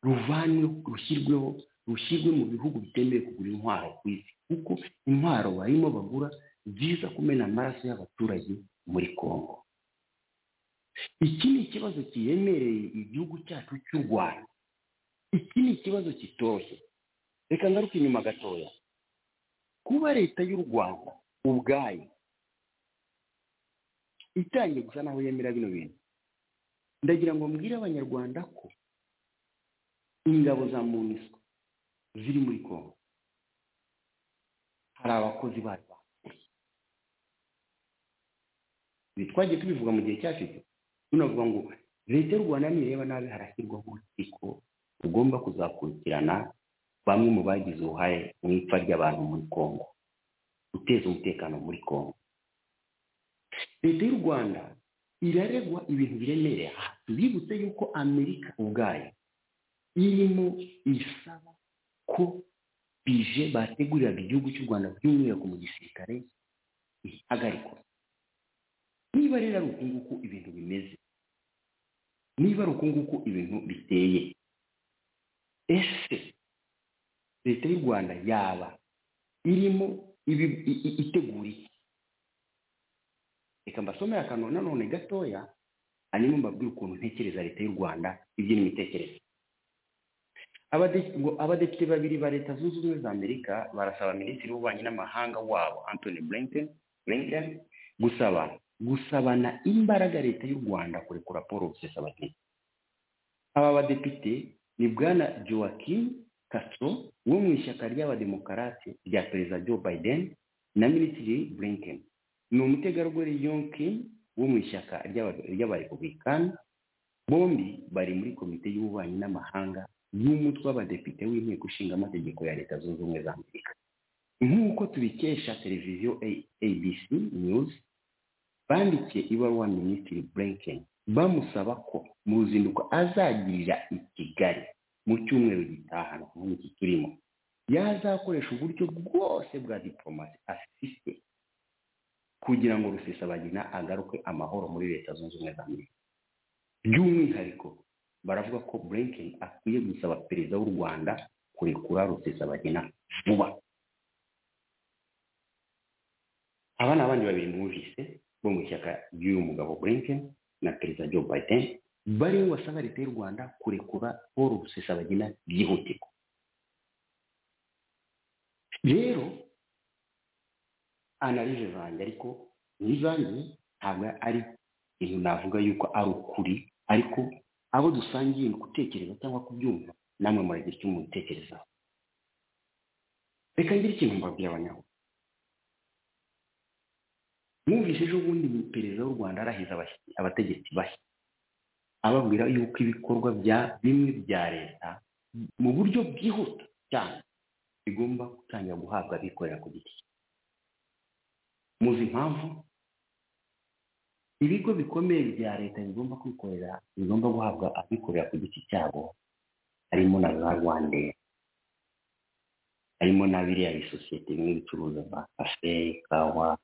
ruvanwe rushyirweho rushyirwe mu bihugu bitemewe kugura intwaro ku isi kuko intwaro barimo bagura ziza kumena amaraso y'abaturage muri kongo iki ni ikibazo kiremereye igihugu cyacu cy'u rwanda iki ni ikibazo kitoroshye reka ngaruke inyuma gatoya kuba leta y'u rwanda ubwayo itangiye gusa naho yemera bino bintu ndagira ngo mbwire abanyarwanda ko ingabo za munisiko ziri muri kongo hari abakozi bari bakuriye ibi twagiye tubivuga mu gihe cyashize tunavuga ngo leta y'u rwanda nireba nabi harashyirwaho urukiko rugomba kuzakurikirana bamwe mu bagize uruhare mu ipfa ry'abantu muri kongo guteza umutekano muri kongo leta y'u rwanda iraregwa ibintu biremereye aha tubibutse yuko amerika ubwayo irimo isaba ko bije bateguriraga igihugu cy'u rwanda by'umwihariko mu gisirikare ihagarikwa niba rero ari uku nguku ibintu bimeze niba ari uku nguku ibintu biteye ese leta y'u rwanda yaba irimo itegura iki reka mbasomere akantu nanone gatoya hanyuma mbabwire ukuntu ntekereza leta y'u rwanda ibyo n'imitekerereze abadepite babiri ba leta zunze ubumwe za amerika barasaba minisitiri w'ububanyi n'amahanga wabo anthony blinken blinken gusaba gusabana imbaraga leta y'u rwanda kurekura paul rusesabagina aba badepite ni bwana joaquin castro wo mu ishyaka ry'abademokarate rya perezida joe biden na minisitiri blinken ni umutegarugori yonkin wo mu ishyaka ry'abarepublikani bombi bari muri komite y'ububanyi n'amahanga y'umutwe w'abadepite w'inteko ishinga amategeko ya leta zunze ubumwe za amerika nk'uko tubikesha televiziyo abc news bandikiye ibaruwa minisitiri blinken bamusaba ko mu ruzinduko azagirira i kigali mu cyumweru gitaha nk'iki turimo yazakoresha uburyo bwose bwa diporomasi afite kugira ngo rusesabagina agaruke amahoro muri leta zunze ubumwe za amerika by'umwihariko baravuga ko blinken akwiye gusaba perezida w'u rwanda kurekura rusesabagina vuba aba ni abandi babiri mwumvise bo mu ishyaka ry'uyu mugabo blinken na perezida joe biden bari basaba leta y'u rwanda kurekura paul rusesabagina byihutirwa rero analize zanjye ariko n'izanjye ntabwo ari ibintu navuga yuko ari ukuri ariko abo dusangiye mu gutekereza cyangwa kubyumva namwe muragira icyo mubitekerezaho reka ngire ikintu mbabwira abanyahu mwumvise ejo bundi perezida w'u rwanda arahiza abategetsi bashya ababwira yuko ibikorwa bya bimwe bya leta mu buryo bwihuta cyane bigomba gutangira guhabwa abikorera ku giti muzi impamvu ibigo bikomeye bya leta bigomba kwikorera bigomba guhabwa abikorera ku giti cyabo harimo na za rwandera harimo na biriya bisosiyete bimwe bicuruza amakafe kawa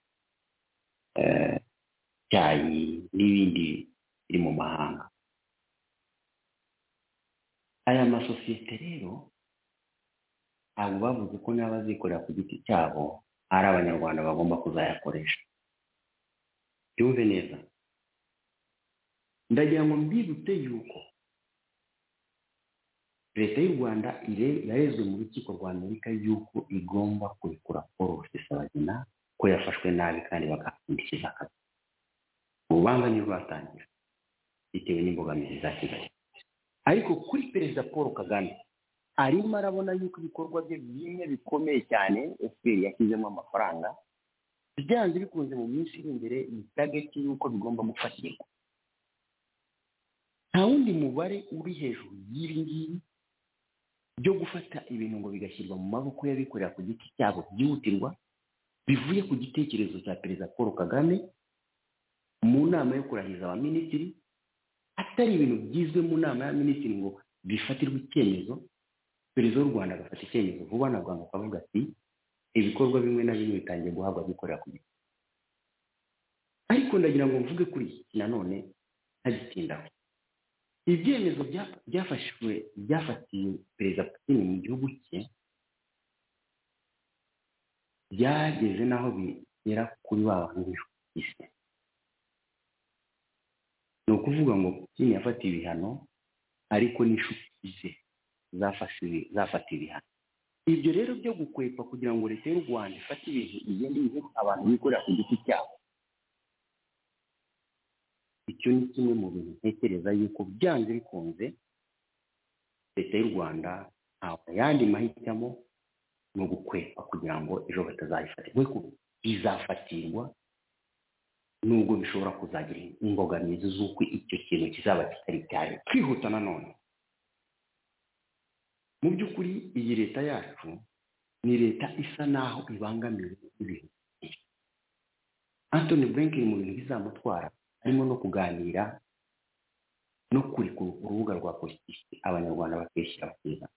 icyayi n'ibindi biri mu mahanga aya masosiyete rero ntabwo bavuze ko n'abazikorera ku giti cyabo ari abanyarwanda bagomba kuzayakoresha byumve neza ndagira ngo mbibutse yuko leta y'u rwanda yarezwe mu rukiko rwa amerika yuko igomba kurekura paul rusesabagina ko yafashwe nabi kandi bakahapfundikira akazi urubanza ntirwatangira bitewe n'imbogamizi za kigali ariko kuri perezida paul kagame arimo arabona yuko ibikorwa bye bimwe bikomeye cyane fpr yashyizemo amafaranga byanze bikunze mu minsi iri imbere bitageti yuko bigomba gufatirwa nta wundi mubare uri hejuru y'ibi ngibi byo gufata ibintu ngo bigashyirwa mu maboko y'abikorera ku giti cyabo byihutirwa bivuye ku gitekerezo cya perezida paul kagame mu nama yo kurahiza abaminisitiri atari ibintu byizwe mu nama y'abaminisitiri ngo bifatirwe icyemezo perezida w'u rwanda agafata icyemezo vuba na bwangu akavuga ati ibikorwa bimwe na bimwe bitangiye guhabwa abikorera ku giti ariko ndagira ngo mvuge kuri iki nanone ntagitindaho ibyemezo byafashwe byafatiwe perezida putin mu gihugu cye byageze n'aho bigera kuri ba bantu bihise ni ukuvuga ngo Putin yafatiye ibihano ariko n'inshuti ze zafatiwe zafatiwe ibihano ibyo rero byo gukwepa kugira ngo leta y'u rwanda ifate ibintu igende bihe abantu bikorera ku giti cyabo icyo ni kimwe mu bintu ntekereza yuko byanze bikunze leta y'u rwanda ntabwo ayandi mahitamo ni ugukwepa kugira ngo ejo batazayifate kuko bizafatirwa nubwo bishobora kuzagira imbogamizi z'uko icyo kintu kizaba kitari cyane kwihuta nanone mu by'ukuri iyi leta yacu ni leta isa n'aho ibangamiwe n'ibintu byinshi antoni blinken mu bintu bizamutwara harimo no kuganira no kurekura urubuga rwa politiki abanyarwanda bakishyira bakiga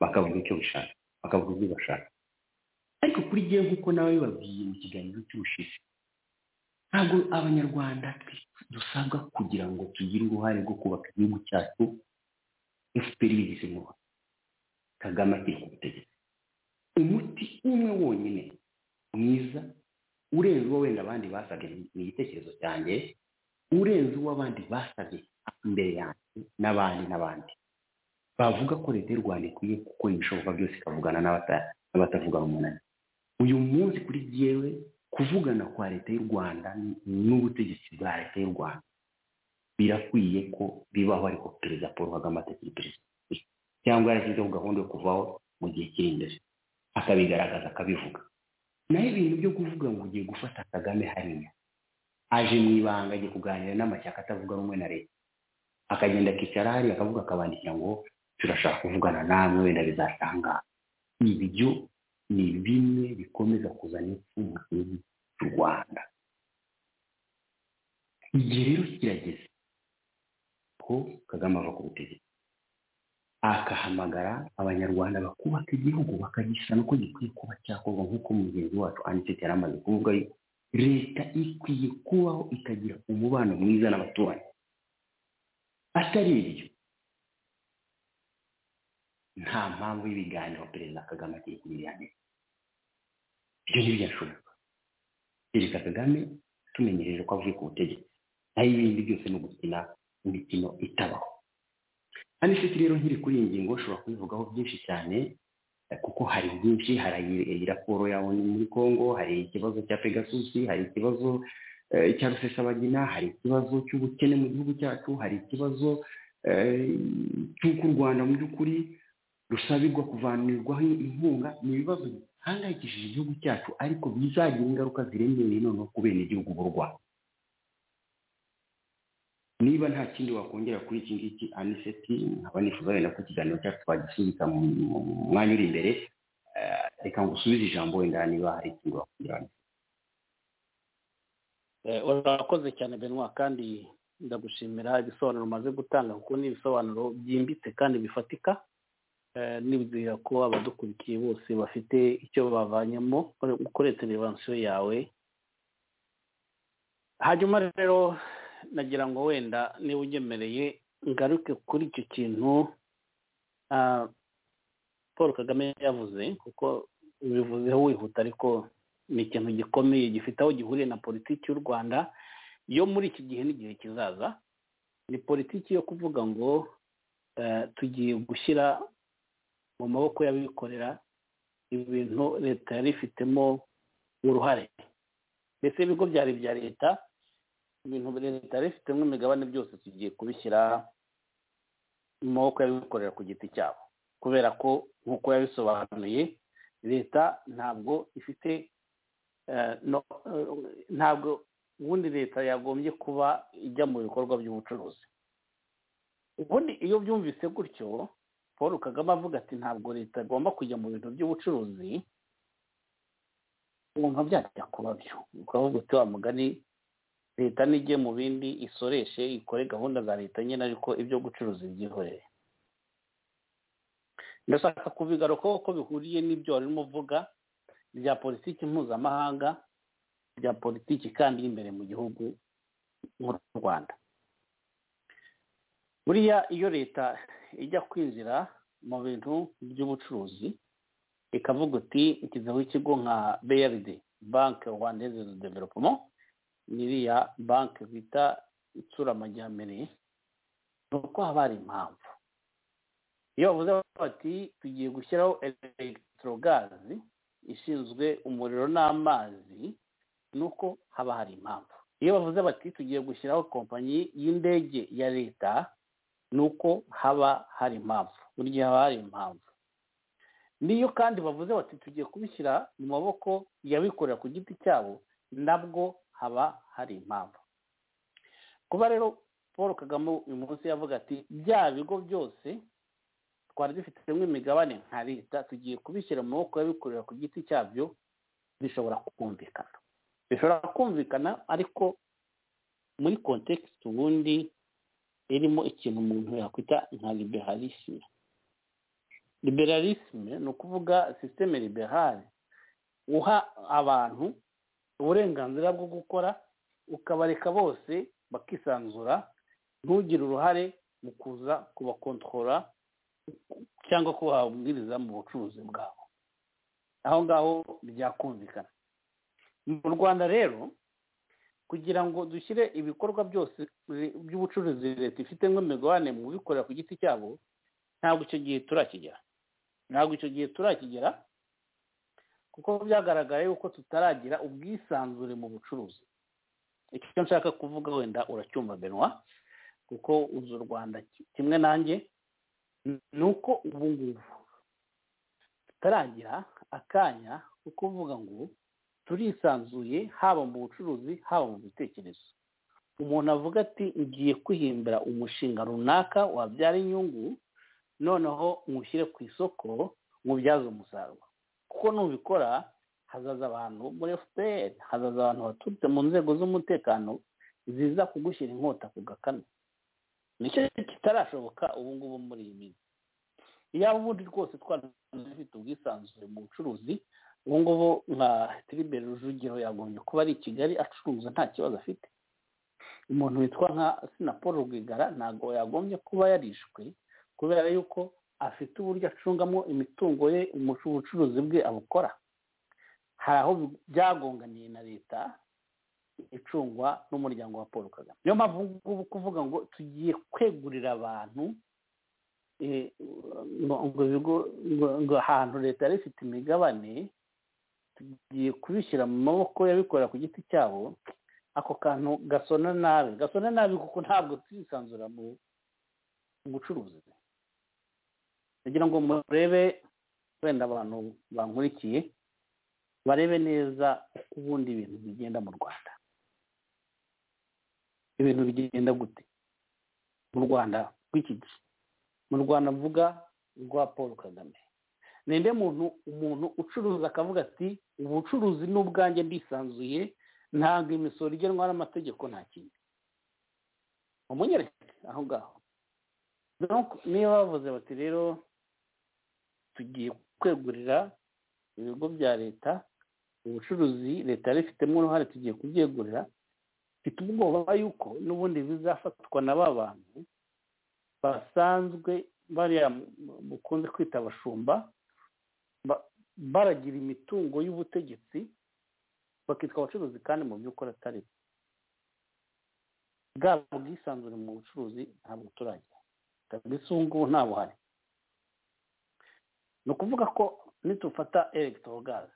bakavuga icyo bashaka bakavuga ibyo bashaka ariko kuri jyewe nk'uko nawe babwiye mu kiganiro cy'ubushize ntabwo abanyarwanda dusabwa kugira ngo tugire uruhare rwo kubaka igihugu cyacu efuperi bigize uruhare kagame akiri ku butegetsi umuti umwe wonyine mwiza urenze uwo wenda abandi basabye ni igitekerezo cyanjye urenze uwo abandi basabye imbere yanjye n'abandi n'abandi bavuga ko leta y'u rwanda ikwiye gukora ibishoboka byose ikavugana n'abatavuga umunani uyu munsi kuri jyewe kuvugana kwa leta y'u rwanda n'ubutegetsi bwa leta y'u rwanda birakwiye ko bibaho ariko perezida paul kagame atakiri perezida cyangwa yarashyizeho gahunda yo kuvaho mu gihe kiri imbere akabigaragaza akabivuga naho ibintu byo kuvuga ngo ugiye gufata kagame hariya aje mu ibanga agiye kuganira n'amashyaka atavuga rumwe na leta akagenda akicara hariya akavuga akabandikira ngo turashaka kuvugana namwe wenda bizatanga ibyo ni bimwe bikomeza kuzana impfu mu gihugu cy'u rwanda igihe rero kirageze ko kagame ava ku butegetsi akahamagara abanyarwanda bakubaka igihugu bakagisana uko gikwiye kuba cyakorwa nk'uko mugenzi wacu aniseti yari amaze kuvuga yuko leta ikwiye kubaho ikagira umubano mwiza n'abaturanyi atari ibyo nta mpamvu y'ibiganiro perezida kagame agiye kubiganira ibyo ntibyashoboka perezida kagame tumenyereje ko avuye ku butegetsi naho ibindi byose ni ugukina imikino itabaho hano ifite rero nkiri kuri iyi ngingo ushobora kubivugaho byinshi cyane kuko hari byinshi hari iyi raporo yawe muri congo hari ikibazo cya pegasusi hari ikibazo cya rusesabagina hari ikibazo cy'ubukene mu gihugu cyacu hari ikibazo cy'uko u rwanda mu by'ukuri rusabirwa kuvanirwaho inkunga ni ibibazo bihangayikishije igihugu cyacu ariko bizagira ingaruka ziremereye noneho ku bene igihugu b'u rwanda niba nta kindi wakongera kuri iki ngiki aniseti nkaba nifuza wenda ko ikiganiro cyacu twagisubika mu mwanya uri imbere reka ngo usubize ijambo wenda niba hari ikindi wakongera urakoze cyane benwa kandi ndagushimira ibisobanuro umaze gutanga kuko ni ibisobanuro byimbitse kandi bifatika nibwira ko abadukurikiye bose bafite icyo bavanyemo ukoreye televansiyo yawe hanyuma rero nagira ngo wenda niba ugemereye ngaruke kuri icyo kintu paul kagame yavuze kuko bivuzeho wihuta ariko ni ikintu gikomeye gifite aho gihuriye na politiki y'u rwanda yo muri iki gihe n'igihe kizaza ni politiki yo kuvuga ngo tugiye gushyira mu maboko y'abikorera ibintu leta yari ifitemo uruhare ndetse ibigo byari ibya leta ibintu leta yari ifitemo imigabane byose tugiye kubishyira mu maboko y'abikorera ku giti cyabo kubera ko nk'uko yabisobanuye leta ntabwo ifite ntabwo ubundi leta yagombye kuba ijya mu bikorwa by'ubucuruzi ubundi iyo byumvise gutyo paul kagame avuga ati ntabwo leta igomba kujya mu bintu by'ubucuruzi wumva byajya kuba byo ukavuga uti wa mugani leta nijye mu bindi isoreshe ikore gahunda za leta nyine ariko ibyo gucuruza ibyihorere ndashaka kubigaruka ko bihuriye n'ibyo wari urimo uvuga bya politiki mpuzamahanga bya politiki kandi y'imbere mu gihugu nk'u rwanda buriya iyo leta ijya kwinjira mu bintu by'ubucuruzi ikavuga uti ikizeho ikigo nka brd banki rwandeze development n'iriya banki bita itsura amajyambere ni uko haba hari impamvu iyo bavuze bati tugiye gushyiraho elegitorogazi ishinzwe umuriro n'amazi ni uko haba hari impamvu iyo bavuze bati tugiye gushyiraho kompanyi y'indege ya leta ni uko haba hari impamvu buri gihe haba hari impamvu niyo kandi bavuze bati tugiye kubishyira mu maboko y'abikorera ku giti cyabo nabwo haba hari impamvu kuba rero paul kagame uyu munsi yavuga ati bya bigo byose twari dufitemo imigabane nka leta tugiye kubishyira mu maboko y'abikorera ku giti cyabyo bishobora kumvikana bishobora kumvikana ariko muri kontekisite ubundi irimo ikintu umuntu yakwita nka liberalisme liberalisme ni ukuvuga sisiteme liberale uha abantu uburenganzira bwo gukora ukabareka bose bakisanzura ntugire uruhare mu kuza kubakontorora cyangwa kubabwiriza mu bucuruzi bwabo aho ngaho byakumvikana mu rwanda rero kugira ngo dushyire ibikorwa byose by'ubucuruzi leta ifite imigabane mu bikorera ku giti cyabo ntabwo icyo gihe turakigera ntabwo icyo gihe turakigera kuko byagaragaye yuko tutaragira ubwisanzure mu bucuruzi icyo nshaka kuvuga wenda uracyumva benwa kuko uzi u rwanda kimwe nanjye ni uko ubu ngubu tutaragira akanya ko kuvuga ngo turisanzuye haba mu bucuruzi haba mu bitekerezo umuntu avuga ati ngiye kwihimbira umushinga runaka wabyara inyungu noneho nywushyire ku isoko nywubyaze umusaruro kuko nubikora hazaza abantu muri fpr hazaza abantu baturutse mu nzego z'umutekano ziza kugushyira inkota ku gakanu nicyo kitarashoboka ubu ngubu muri iyi minsi iyaba ubundi rwose twari dufite ubwisanzure mu bucuruzi ubu ngubu nka tiriberi rujugiro yagombye kuba ari i kigali acuruza nta kibazo afite umuntu witwa nka sinapolo rwigara ntabwo yagombye kuba yarishwe kubera yuko afite uburyo acungamo imitungo ye ubucuruzi bwe abukora hari aho byagonganiye na leta icungwa n'umuryango wa paul kagame niyo mpamvu ngubu kuvuga ngo tugiye kwegurira abantu ngo ahantu leta yari ifite imigabane tugiye kubishyira mu maboko y'abikorera ku giti cyabo ako kantu gasona nabi gasona nabi kuko ntabwo turisanzura mu bucuruzi kugira ngo murebe wenda abantu bankurikiye barebe neza uko ubundi ibintu bigenda mu rwanda ibintu bigenda gute mu rwanda rw'iki gihe mu rwanda mvuga rwa paul kagame ninde muntu umuntu ucuruza akavuga ati ubucuruzi ni ubwanjye ndisanzuye ntabwo imisoro igenwa n'amategeko nta kindi umunyereke aho ngaho niba bavuze bati rero tugiye kwegurira ibigo bya leta ubucuruzi leta yari ifitemo uruhare tugiye kubyegurira mfite ubwoba yuko n'ubundi bizafatwa na ba bantu basanzwe bariya bukunze kwita abashumba baragira imitungo y'ubutegetsi bakitwa abacuruzi kandi mu by'ukuri atari bwaba ubwisanzure mu bucuruzi ntabwo turagira kabisa ubu ngubu nta buhari ni ukuvuga ko nitufata elegitorogaze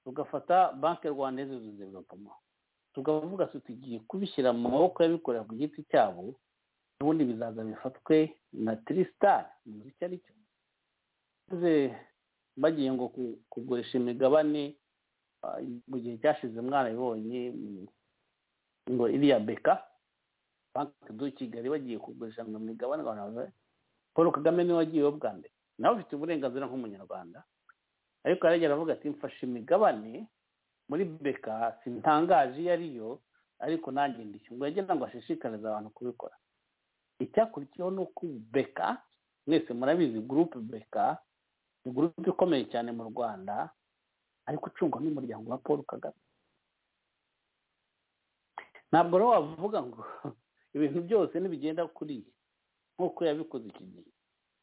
tugafata banki rwanda y'izo developoma tukavuga tugiye kubishyira mu maboko y'abikorera ku giti cyabo n'ubundi bizaza bifatwe na tirisitari muzi icyo ari cyo bagiye ngo kugurisha imigabane mu gihe cyashize mwarabibonye ngo iriya beka banki do kigali bagiye kugurisha ngo imigabane paul kagame niwe wagiyeho bwa mbere nawe ufite uburenganzira nk'umunyarwanda ariko yaragera aravuga ati mfashe imigabane muri beka sintangaje iyo ariyo ariko nanjye ndishyu ngo yagenda ngo ashishikarize abantu kubikora icyakurikiyeho ni uko beka mwese murabizi gurupe beka ni gurupe ikomeye cyane mu rwanda ariko ucungwa n'umuryango wa paul kagame ntabwo rero wavuga ngo ibintu byose ntibigenda kuri nk'uko yabikoze iki gihe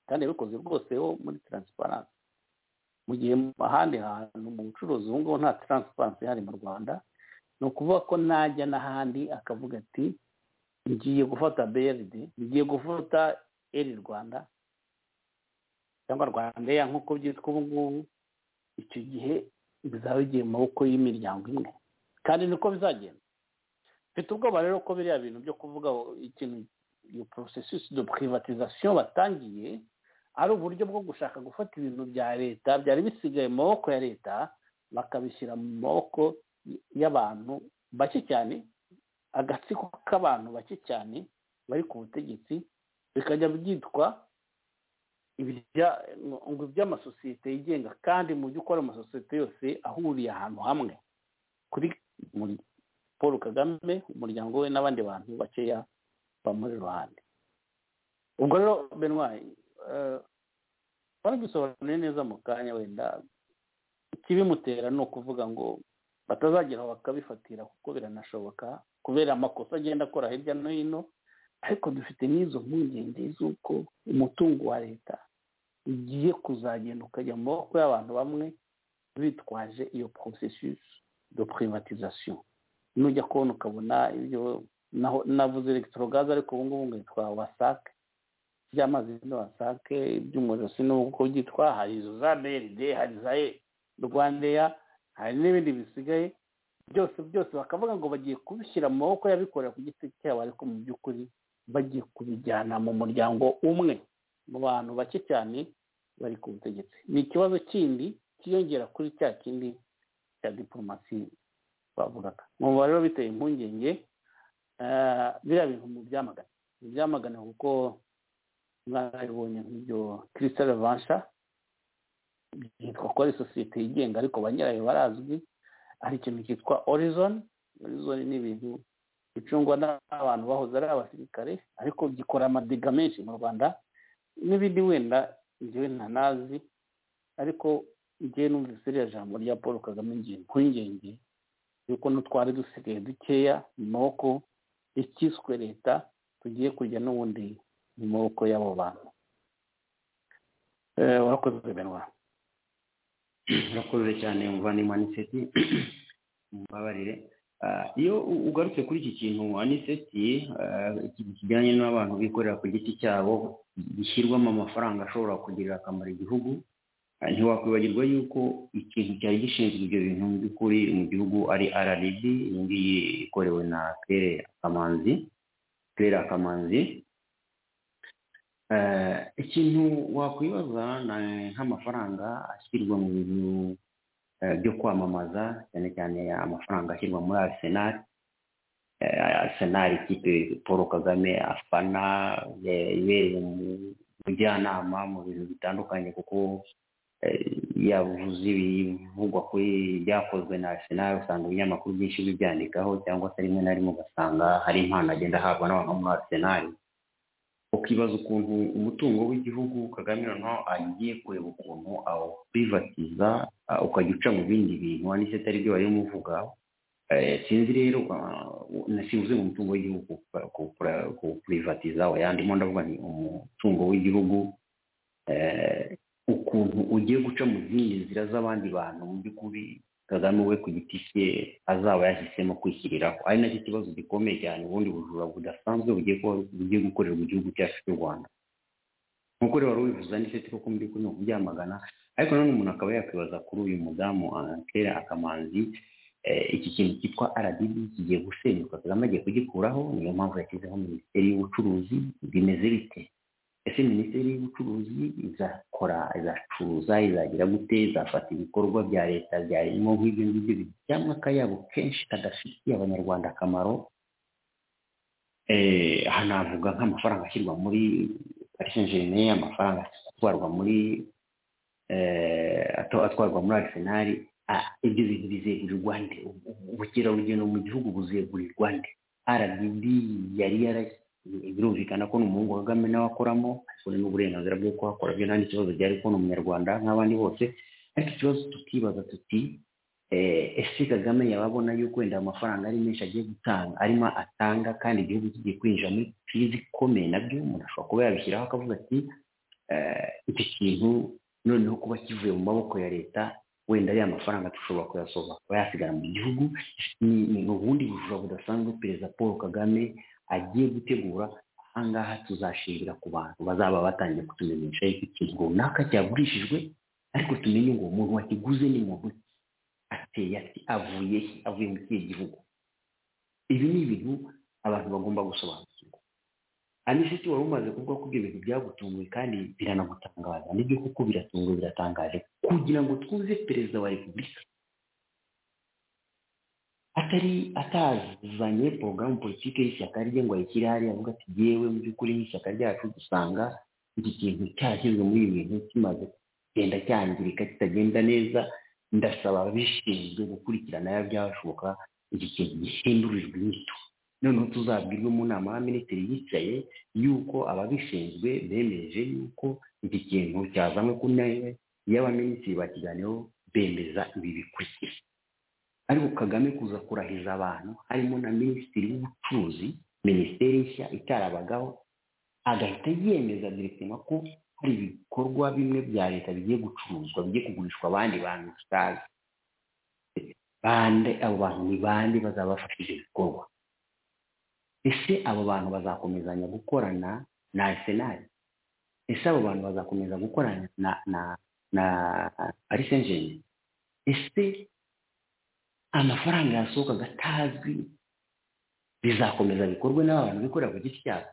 kandi yabikoze rwose ho muri taransiparansi mu gihe ahandi hantu mu bucuruzi ubu ngubu nta taransiparansi ihari mu rwanda ni ukuvuga ko najya n'ahandi akavuga ati ngiye gufata brd ngiye gufata eri rwanda cyangwa rwanda ya nk'uko byitwa ubu ngubu icyo gihe bizaba bigiye mu maboko y'imiryango imwe kandi niko bizagenda mfite ubwoba rero ko biriya bintu byo kuvuga ikintu iyo processus de privatisation batangiye ari uburyo bwo gushaka gufata ibintu bya leta byari bisigaye mu maboko ya leta bakabishyira mu maboko y'abantu bake cyane agatsiko k'abantu bake cyane bari ku butegetsi bikajya byitwa ngo iby'amasosiyete yigenga kandi mu byo ukora amasosiyete yose ahuriye ahantu hamwe kuri paul kagame umuryango we n'abandi bantu bakeya bamuri iruhande ubwo rero benwayi baragisobanuriye neza mu kanya wenda ikibimutera ni ukuvuga ngo batazagera bakabifatira kuko biranashoboka kubera amakosa agenda akora hirya no hino ariko dufite n'izo mpungenge z'uko umutungo wa leta ugiye kuzagenda ukajya mu maboko y'abantu bamwe bitwaje iyo processus de privatisation nujya kubona ukabona ibyo navuze elegitorogaze ariko ubu ngubu ngo wasake iby'amazi ni wasake iby'umuriro sinuko byitwa hari izo za brd hari za rwandeya hari n'ibindi bisigaye byose byose bakavuga ngo bagiye kubishyira mu maboko y'abikorera ku giti cyabo ariko mu by'ukuri bagiye kubijyana mu muryango umwe mu bantu bake cyane bari ku butegetsi ni ikibazo kindi kiyongera kuri cya kindi cya diporomasi twavugaga umubare rero biteye impungenge biriya bintu mu byamagana mu byamagana kuko mwarabibonye nk'ibyo kirisitari vansha byitwa ko ari sosiyete yigenga ariko ba nyirayo barazwi hari ikintu cyitwa orizoni orizoni ni ibintu bicungwa n'abantu bahoze ari abasirikare ariko gikora amadiga menshi mu rwanda n'ibindi wenda ngewe ntanazi ariko ngewe numvise iriya jambo rya paul kagame ngiye impungenge yuko n'utwari dusigaye dukeya mu maboko ikiswe leta tugiye kujya n'ubundi mu maboko y'abo bantu warakoze benwa urakoze cyane muvana aniseti mubabarire iyo ugarutse kuri iki kintu aniseti ikintu kijyanye n'abantu bikorera ku giti cyabo gishyirwamo amafaranga ashobora kugirira akamaro igihugu ntiwakwibagirwa yuko ikintu cyari gishinzwe ibyo bintu mu by'ukuri mu gihugu ari rrb iyi ngiyi ikorewe na kere akamanzi kera akamanzi ikintu wakwibaza nk'amafaranga ashyirwa mu bintu byo kwamamaza cyane cyane amafaranga ashyirwa muri arisenali arisenali ikipe paul kagame afana ibereye mu bujyanama mu bintu bitandukanye kuko yabuvuze ibivugwa kuri byakozwe na arisenali usanga ibinyamakuru byinshi bibyandikaho cyangwa se rimwe na rimwe ugasanga hari impano agenda ahabwa n'abantu muri arisenali ukibaza ukuntu umutungo w'igihugu kagame noneho agiye kureba ukuntu awurivatiza ukajya uca mu bindi bintu wanditse atari byo barimo uvuga sinzi rero sinzi mu mutungo w'igihugu kuwurivatiza yandimo ndavuga ni umutungo w'igihugu ukuntu ugiye guca mu zindi nzira z'abandi bantu mu by'ukuri kagame we ku giti cye azaba yahisemo kwishyiriraho ari nacyo kibazo gikomeye cyane ubundi bujura budasanzwe bugiye gukorerwa igihugu cyacu cy'u rwanda nk'uko rero wari wifuza n'iseti kuko muri kuri kubyamagana ariko nanone umuntu akaba yakwibaza kuri uyu mudamu kera akamanzi iki kintu cyitwa rdb kigiye gusenyuka kagame agiye kugikuraho niyo mpamvu yashyizeho minisiteri y'ubucuruzi bimeze bite ese minisiteri y'ubucuruzi izakora izacuruza izagira gute izafata ibikorwa bya leta byarimo nk'ibyo ngibyo bijyamo akayabo kenshi kadafitiye abanyarwanda akamaro aha navuga nk'amafaranga ashyirwa muri parisenjerine amafaranga atwarwa muri atwarwa muri arisenali ibyo bintu bizegurirwa nde ubukerarugendo mu gihugu buzegurirwa nde rdb yari yarashyize birumvikana ko ni umuhungu kagame nawe akoramo ariko n'uburenganzira bwo kuhakora byo nta n'ikibazo gihari ko ni umunyarwanda nk'abandi bose ariko ikibazo tukibaza tuti ese kagame yaba abona yuko wenda amafaranga ari menshi agiye gutanga arimo atanga kandi igihugu kigiye kwinjira muri kirizi ikomeye nabyo umuntu ashobora kuba yabishyiraho akavuga ati iki kintu noneho kuba kivuye mu maboko ya leta wenda ariya mafaranga dushobora kuyasohoza akaba yasigara mu gihugu ni ubundi bujura budasanzwe perezida paul kagame agiye gutegura ahangaha tuzashingira ku bantu bazaba batangiye kutumenyesha yuko ikintu runaka cyagurishijwe ariko tumenye ngo umuntu wakiguze ni muntu ateye ati avuye he avuye mu kihe gihugu ibi ni ibintu abantu bagomba gusobanukirwa anisiti wari umaze kuvuga ko ibyo bintu byagutunguye kandi biranagutangaza nibyo kuko biratunguye biratangaje kugira ngo twuze perezida wa repubulika atari atazanye porogaramu politiki y'ishyaka rye ngo ayishyire hariya avuga ati yewe mu by'ukuri nk'ishyaka ryacu dusanga iki kintu cyashyizwe muri ibi bintu kimaze kugenda cyangirika kitagenda neza ndasaba ababishinzwe gukurikirana byashoboka iki kintu gihindurirwe inyito noneho tuzabwirwe mu nama y'abaminisitiri yicaye yuko ababishinzwe bemeje yuko iki kintu cyazanywe ku ntebe y'abaminisitiri bakiganiyeho bemeza ibi bikurikira ariko kagame kuza kurahiza abantu harimo na minisitiri w'ubucuruzi minisiteri nshya itarabagaho agahita yemeza direktima ko hari ibikorwa bimwe bya leta bigiye gucuruzwa bigiye kugurishwa abandi bantu bitazi bande abo bantu ni bande bazaba bafashe ibyo bikorwa ese abo bantu bazakomezanya gukorana na arsenal ese abo bantu bazakomeza gukorana na na na paris saint germain ese amafaranga yasohoka agatazwi bizakomeza bikorwe n'abantu bikorera ku giti cyabo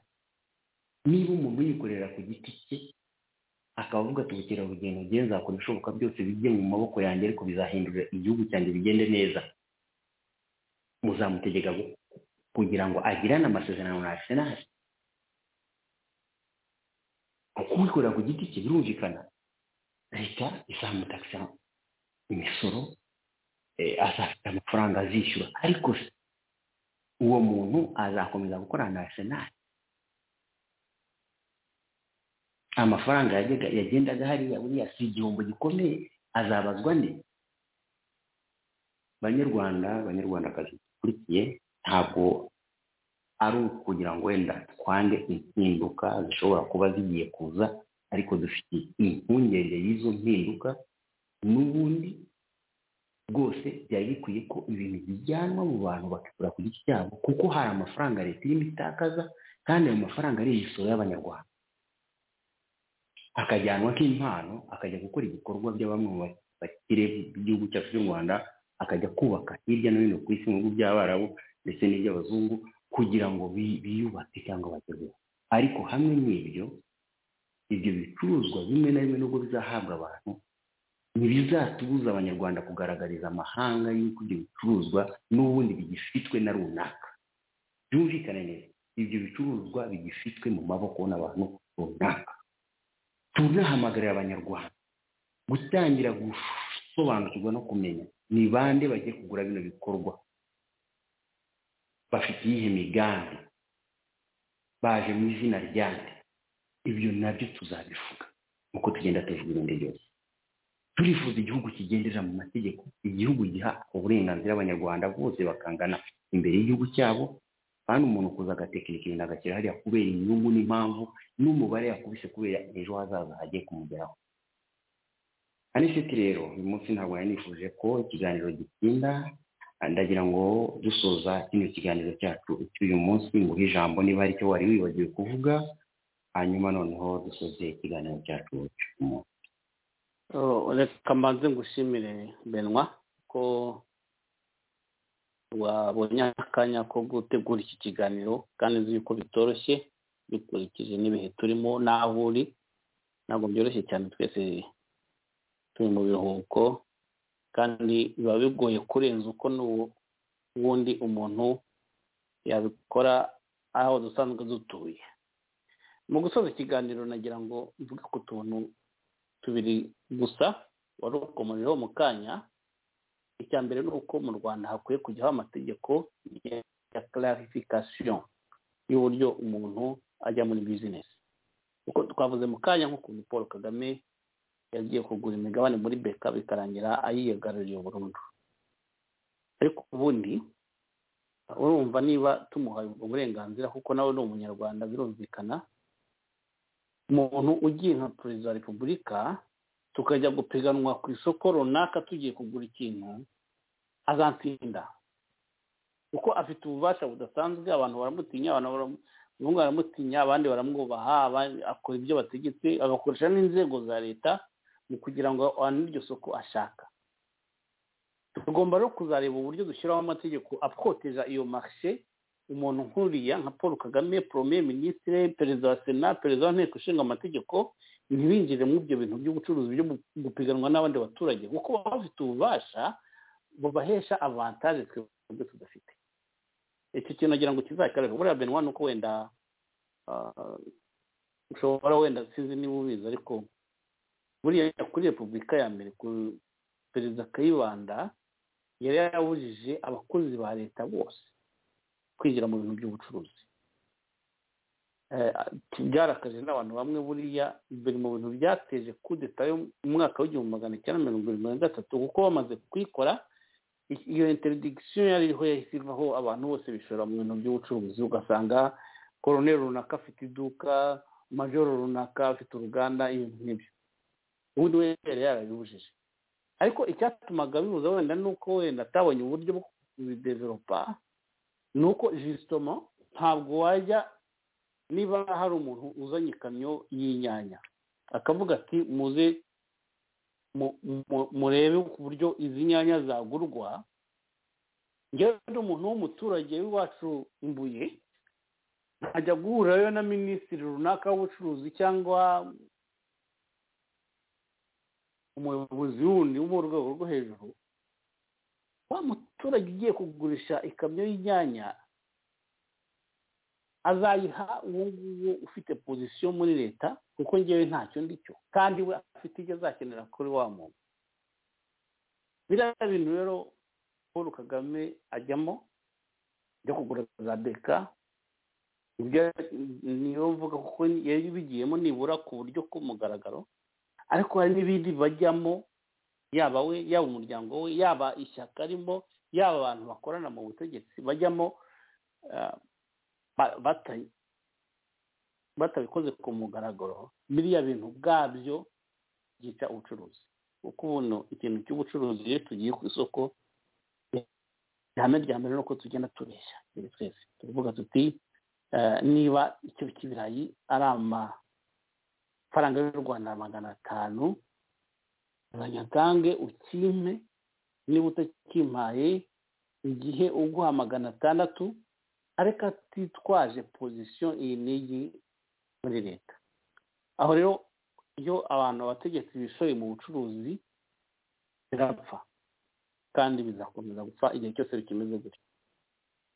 niba umuntu yikorera ku giti cye akaba avuga ati ubukerarugendo ngende nzakora ibishoboka byose bijye mu maboko yanjye ariko bizahindura igihugu cyanjye bigende neza muzamutegeka kugira ngo agirane amasezerano na arsenal kuko uwikorera ku giti cye birumvikana leta izamutakisa imisoro azafite amafaranga azishyura ariko se uwo muntu azakomeza gukorana na arsenal amafaranga yagendaga hariya buriya si igihombo gikomeye azabazwa nde banyarwanda banyarwandakazi dukurikiye ntabwo ari ukugira ngo wenda twange impinduka zishobora kuba zigiye kuza ariko dufite impungenge y'izo mpinduka n'ubundi rwose byari bikwiye ko ibintu bijyanwa mu bantu bakigura ku giti cyabo kuko hari amafaranga leta irimo itakaza kandi ayo mafaranga ari imisoro y'abanyarwanda akajyanwa nk'impano akajya gukora ibikorwa bya bamwe mu bakire b'igihugu cyacu cy'u rwanda akajya kubaka hirya no hino ku isi mu bihugu by'abarabu ndetse n'iby'abazungu kugira ngo biyubake cyangwa bagerweho ariko hamwe n'ibyo ibyo bicuruzwa bimwe na bimwe nubwo bizahabwa abantu ntibizatubuza abanyarwanda kugaragariza amahanga y'uko ibyo bicuruzwa n'ubundi bigifitwe na runaka byumvikane neza ibyo bicuruzwa bigifitwe mu maboko n'abantu runaka tunahamagarira abanyarwanda gutangira gusobanukirwa no kumenya ni bande bagiye kugura bino bikorwa bafite iyihe migambi baje mu izina ryande ibyo nabyo tuzabivuga uko tugenda tuvuga ibindi byose turifuza igihugu kigendera mu mategeko igihugu giha uburenganzira abanyarwanda bose bakangana imbere y'igihugu cyabo kandi umuntu kuza agatekinika ibintu agashyira hariya kubera inyungu n'impamvu n'umubare yakubise kubera ejo hazaza hagiye kumugeraho anisiti rero uyu munsi ntabwo nari nifuje ko ikiganiro gitinda ndagira ngo dusoza kino kiganiro cyacu cy'uyu munsi nguhe ijambo niba hari icyo wari wibagiwe kuvuga hanyuma noneho dusoze ikiganiro cyacu cy'umunsi reka mbanze ngushimire benwa ko wabonye akanya ko gutegura iki kiganiro kandi uzi yuko bitoroshye dukurikije n'ibihe turimo n'aho uri ntabwo byoroshye cyane twese turi mu biruhuko kandi biba bigoye kurenza uko n'ubundi umuntu yabikora aho dusanzwe dutuye mu gusoza ikiganiro nagira ngo mvuge ku tuntu tubiri gusa warukomuriho mu kanya icya mbere ni uko mu rwanda hakwiye kujyaho amategeko ya clarification y'uburyo umuntu ajya muri bizinesi kuko twavuze mu kanya nk'ukuntu paul kagame yagiye kugura imigabane muri beka bikarangira ayiyagaruriye burundu ariko ubundi urumva niba tumuha uburenganzira kuko nawe ni umunyarwanda birumvikana umuntu ugiye nka perezida wa repubulika tukajya gupiganwa ku isoko runaka tugiye kugura ikintu azatsinda kuko afite ububasha budasanzwe abantu baramutinya abantu baramu- umuhungu baramutinya abandi baramwubaha abandi akora ibyo bategetse agakoresha n'inzego za leta mu kugira ngo abantu iryo soko ashaka tugomba rero kuzareba uburyo dushyiraho amategeko akoteja iyo marishe umuntu nkuriya nka paul kagame premier ministre perezida wa sena perezida wa nteko ishinga amategeko ntibinjire muri ibyo bintu by'ubucuruzi byo gupiganwa n'abandi baturage kuko baba bafite ububasha bubahesha avantaje twebwe tudafite icyo kintu nagira ngo kizakereho buriya benwa ni uko wenda ah, ushobora wenda sinzi niba ubizi ariko buriya kuri repubulika ya mbere ku- perezida kayibanda yari yarabujije abakozi ba leta bose kwinjira mu bintu by'ubucuruzi Eh, byarakaje n'abantu bamwe buriya biri mu bintu byateje kudeta yo mu mwaka w'igihumbi magana cyenda mirongo irindwi na gatatu kuko bamaze kuyikora i- iyo interdiction yari iriho yahise ivaho abantu bose bishora mu bintu by'ubucuruzi ugasanga koroneri runaka afite iduka majoro runaka afite uruganda ibintu nk'ibyo ubundi we yari yarabibujije ariko icyatumaga bibuza wenda ni uko wenda atabonye uburyo bwo kubideveropa ni uko jisitomo ntabwo wajya niba hari umuntu uzanye ikamyo y'inyanya akavuga ati muze mu- mu- murebe ku buryo izi nyanya zagurwa njyewe ndi umuntu w'umuturage w'iwacu imbuye ntajya guhurirayo na minisitiri runaka w'ubucuruzi cyangwa umuyobozi wundi wo mu rwego rwo hejuru wa muturage ugiye kugurisha ikamyo y'inyanya azayiha uwo nguwo ufite pozisiyo muri leta kuko ngewe ntacyo ndi cyo kandi we afite ibyo azakenera kuri wa muntu biriya bintu rero paul kagame ajyamo byo kugura za beka ibyo niyo mvuga kuko yari bigiyemo nibura ku buryo bw'umugaragaro ariko hari n'ibindi bajyamo yaba we yaba umuryango we yaba ishyaka arimo yaba abantu bakorana mu butegetsi bajyamo ah, ba- bata- batabikoze ku mugaragaro biriya bintu bwabyo byica ubucuruzi kuko ubuno ikintu cy'ubucuruzi iyo tugiye ku isoko ihame rya mbere ni uko tugenda tubeshya mbere twese turavuga tuti eh, niba icyo cy'ibirayi ari amafaranga y'u rwanda magana atanu uzanyatange ukimpe niba utakimpaye igihe uguha magana atandatu ariko atitwaje pozisiyo iyi n'iyi muri leta aho rero iyo abantu abategetsi bishoye mu bucuruzi birapfa kandi bizakomeza gupfa igihe cyose bikimeze gutyo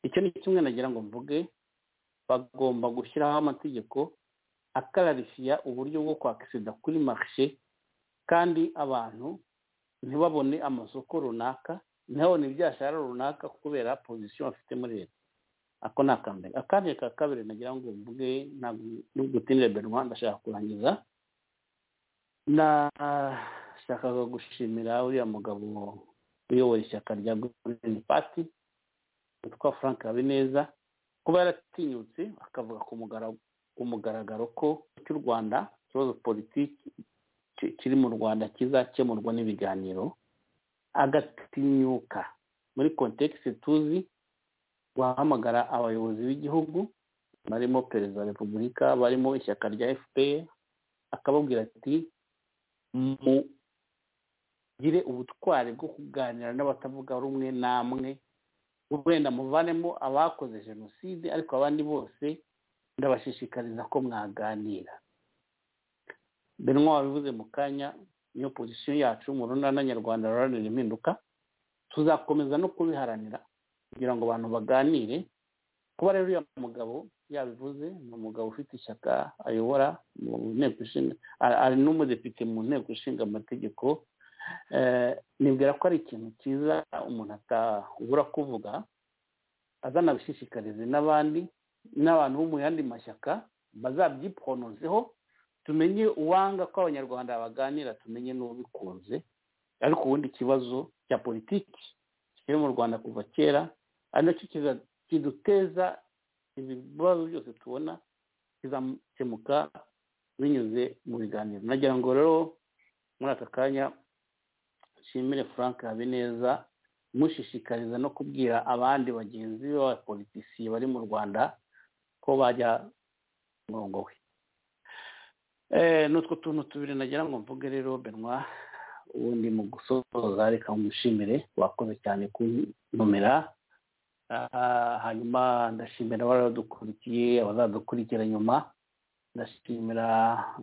icyo ni kimwe nagira ngo mvuge bagomba gushyiraho amategeko akararifiya uburyo bwo kwakisida kuri marishe kandi abantu ntibabone amasoko runaka ntibabone ibyashara runaka kubera pozisiyo bafite muri leta ako ni akambere akandi ka kabiri nagira ngo mvuge ntabwo n'ugutinira benwa ndashaka kurangiza nashakaga gushimira uriya mugabo uyoboye ishyaka rya green party witwa frank habineza kuba yaratinyutse akavuga ku mugara- ku mugaragaro ko cy'u rwanda ikibazo politiki ki- kiri mu rwanda kizakemurwa n'ibiganiro agatinyuka muri kontekisi tuzi guhamagara abayobozi b'igihugu barimo perezida wa repubulika barimo ishyaka rya fpr akababwira ati mugire ubutwari bwo kuganira n'abatavuga rumwe namwe wenda muvanemo abakoze jenoside ariko abandi bose ndabashishikariza ko mwaganira benwa wabivuze mu kanya niyo pozisiyo yacu mu runana nyarwanda ruharanira impinduka tuzakomeza no kubiharanira kugira ngo abantu baganire kuba rero uriya mugabo yabivuze ni umugabo ufite ishyaka ayobora mu nteko ishinga ari- ari n'umudepite mu nteko ishinga amategeko Eh, nibwira ko ari ikintu cyiza umuntu atabura kuvuga azanabishishikarize n'abandi n'abantu bo mu yandi mashyaka bazabyiponozeho tumenye uwanga ko abanyarwanda baganira tumenye n'ubikunze ariko ubundi ikibazo cya politiki kiri mu rwanda kuva kera ari nacyo kiza- kiduteza ibibazo byose tubona kizakemuka binyuze mu biganiro nagira ngo rero muri aka kanya nshimire frank habineza mushishikariza no kubwira abandi bagenzi b'abapolitisiye bari mu rwanda ko bajya murongo we ni utwo tuntu tubiri nagira ngo mvuge rero benwa ubundi mu gusoza reka mushimire wakoze cyane kuntumira hanyuma ndashimira abadukurikiye abazadukurikiye nyuma ndashimira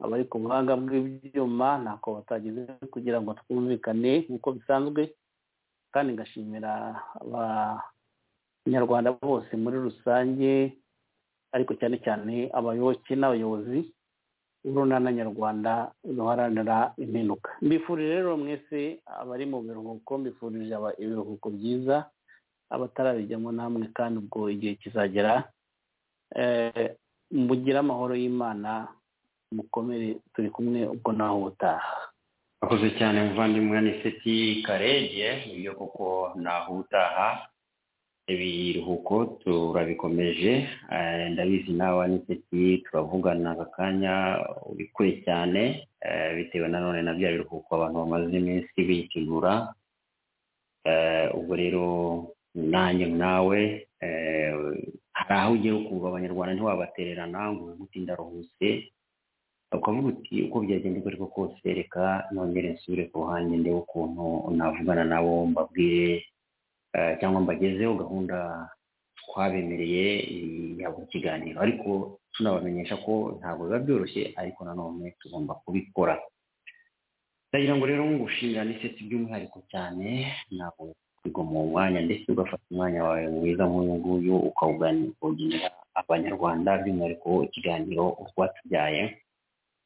abari ku buhanga bw'ibyuma ntako batageze kugira ngo twumvikane nk'uko bisanzwe kandi ngashimira abanyarwanda bose muri rusange ariko cyane cyane abayoboke n'abayobozi b'urunana nyarwanda ruharanira impinduka mbifurije rero mwese abari mu biruhuko mbifurije ibiruhuko byiza abatarabijyamo namwe kandi ubwo igihe kizagera mugire amahoro y'imana mukomere turi kumwe ubwo naho ubutaha akoze cyane muvandimwe ni seti karege ibyo kuko naho ubutaha ibiruhuko turabikomeje eh, ndabizi nawe ni seti turavugana aka kanya uri kure cyane eh, bitewe nanone na bya biruhuko abantu bamaze iminsi bitegura Eh, ubwo rero nanjye nawe eh, hari aho ugiye ukumva abanyarwanda ntiwabatererana ngo uti ndaruhutse ukavuga uti uko byagenda uko ariko kose reka nongere nsubire ku ruhande ndebe ukuntu navugana nabo mbabwire eh, cyangwa mbagezeho gahunda twabemereye ya buri kiganiro ariko tunabamenyesha ko ntabwo biba byoroshye ariko nanone tugomba kubikora ndagira ngo rero ngushimira n'iseti by'umwihariko cyane ntabwo bigoma uwo mwanya ndetse ugafata umwanya wawe mwiza nk'uyu nguyu ukawuganira abanyarwanda by'umwihariko ikiganiro utwatubyaye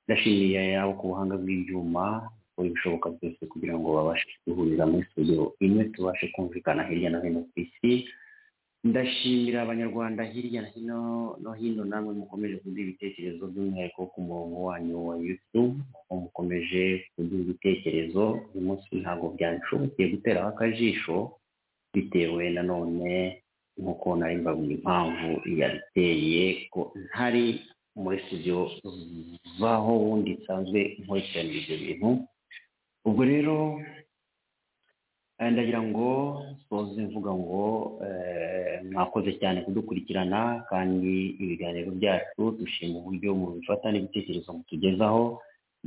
ndashimiye abo ku buhanga bw'ibyuma gukora ibishoboka byose kugira ngo babashe guhurira muri studio imwe tubashe kumvikana hirya no hino ku isi ndashimira abanyarwanda hirya no hino no hino namwe mukomeje kuduha ibitekerezo by'umwihariko ku murongo wanyu wa youtube aho mukomeje kuduha ibitekerezo uyu munsi ntabwo byanshobokeye guteraho akajisho bitewe nanone nk'uko nari mbabwira impamvu yabiteye ko ntari muri studio vaho wundi nsanzwe nkurikirana ibyo bintu ubwo rero Eh, ndagira ngo soze mvuga ngo eh, mwakoze cyane kudukurikirana kandi ibiganiro byacu dushima uburyo mu bifata n'ibitekerezo mutugezaho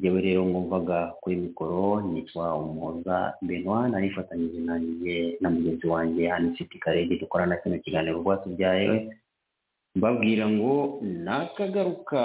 yewe rero mwumvaga kuri mikoro nitwa umuhoza benoit narifatanyije nanjye na mugenzi wanjye anisiti karege dukorana kino kiganiro rwatubyaye mbabwira ngo nakagaruka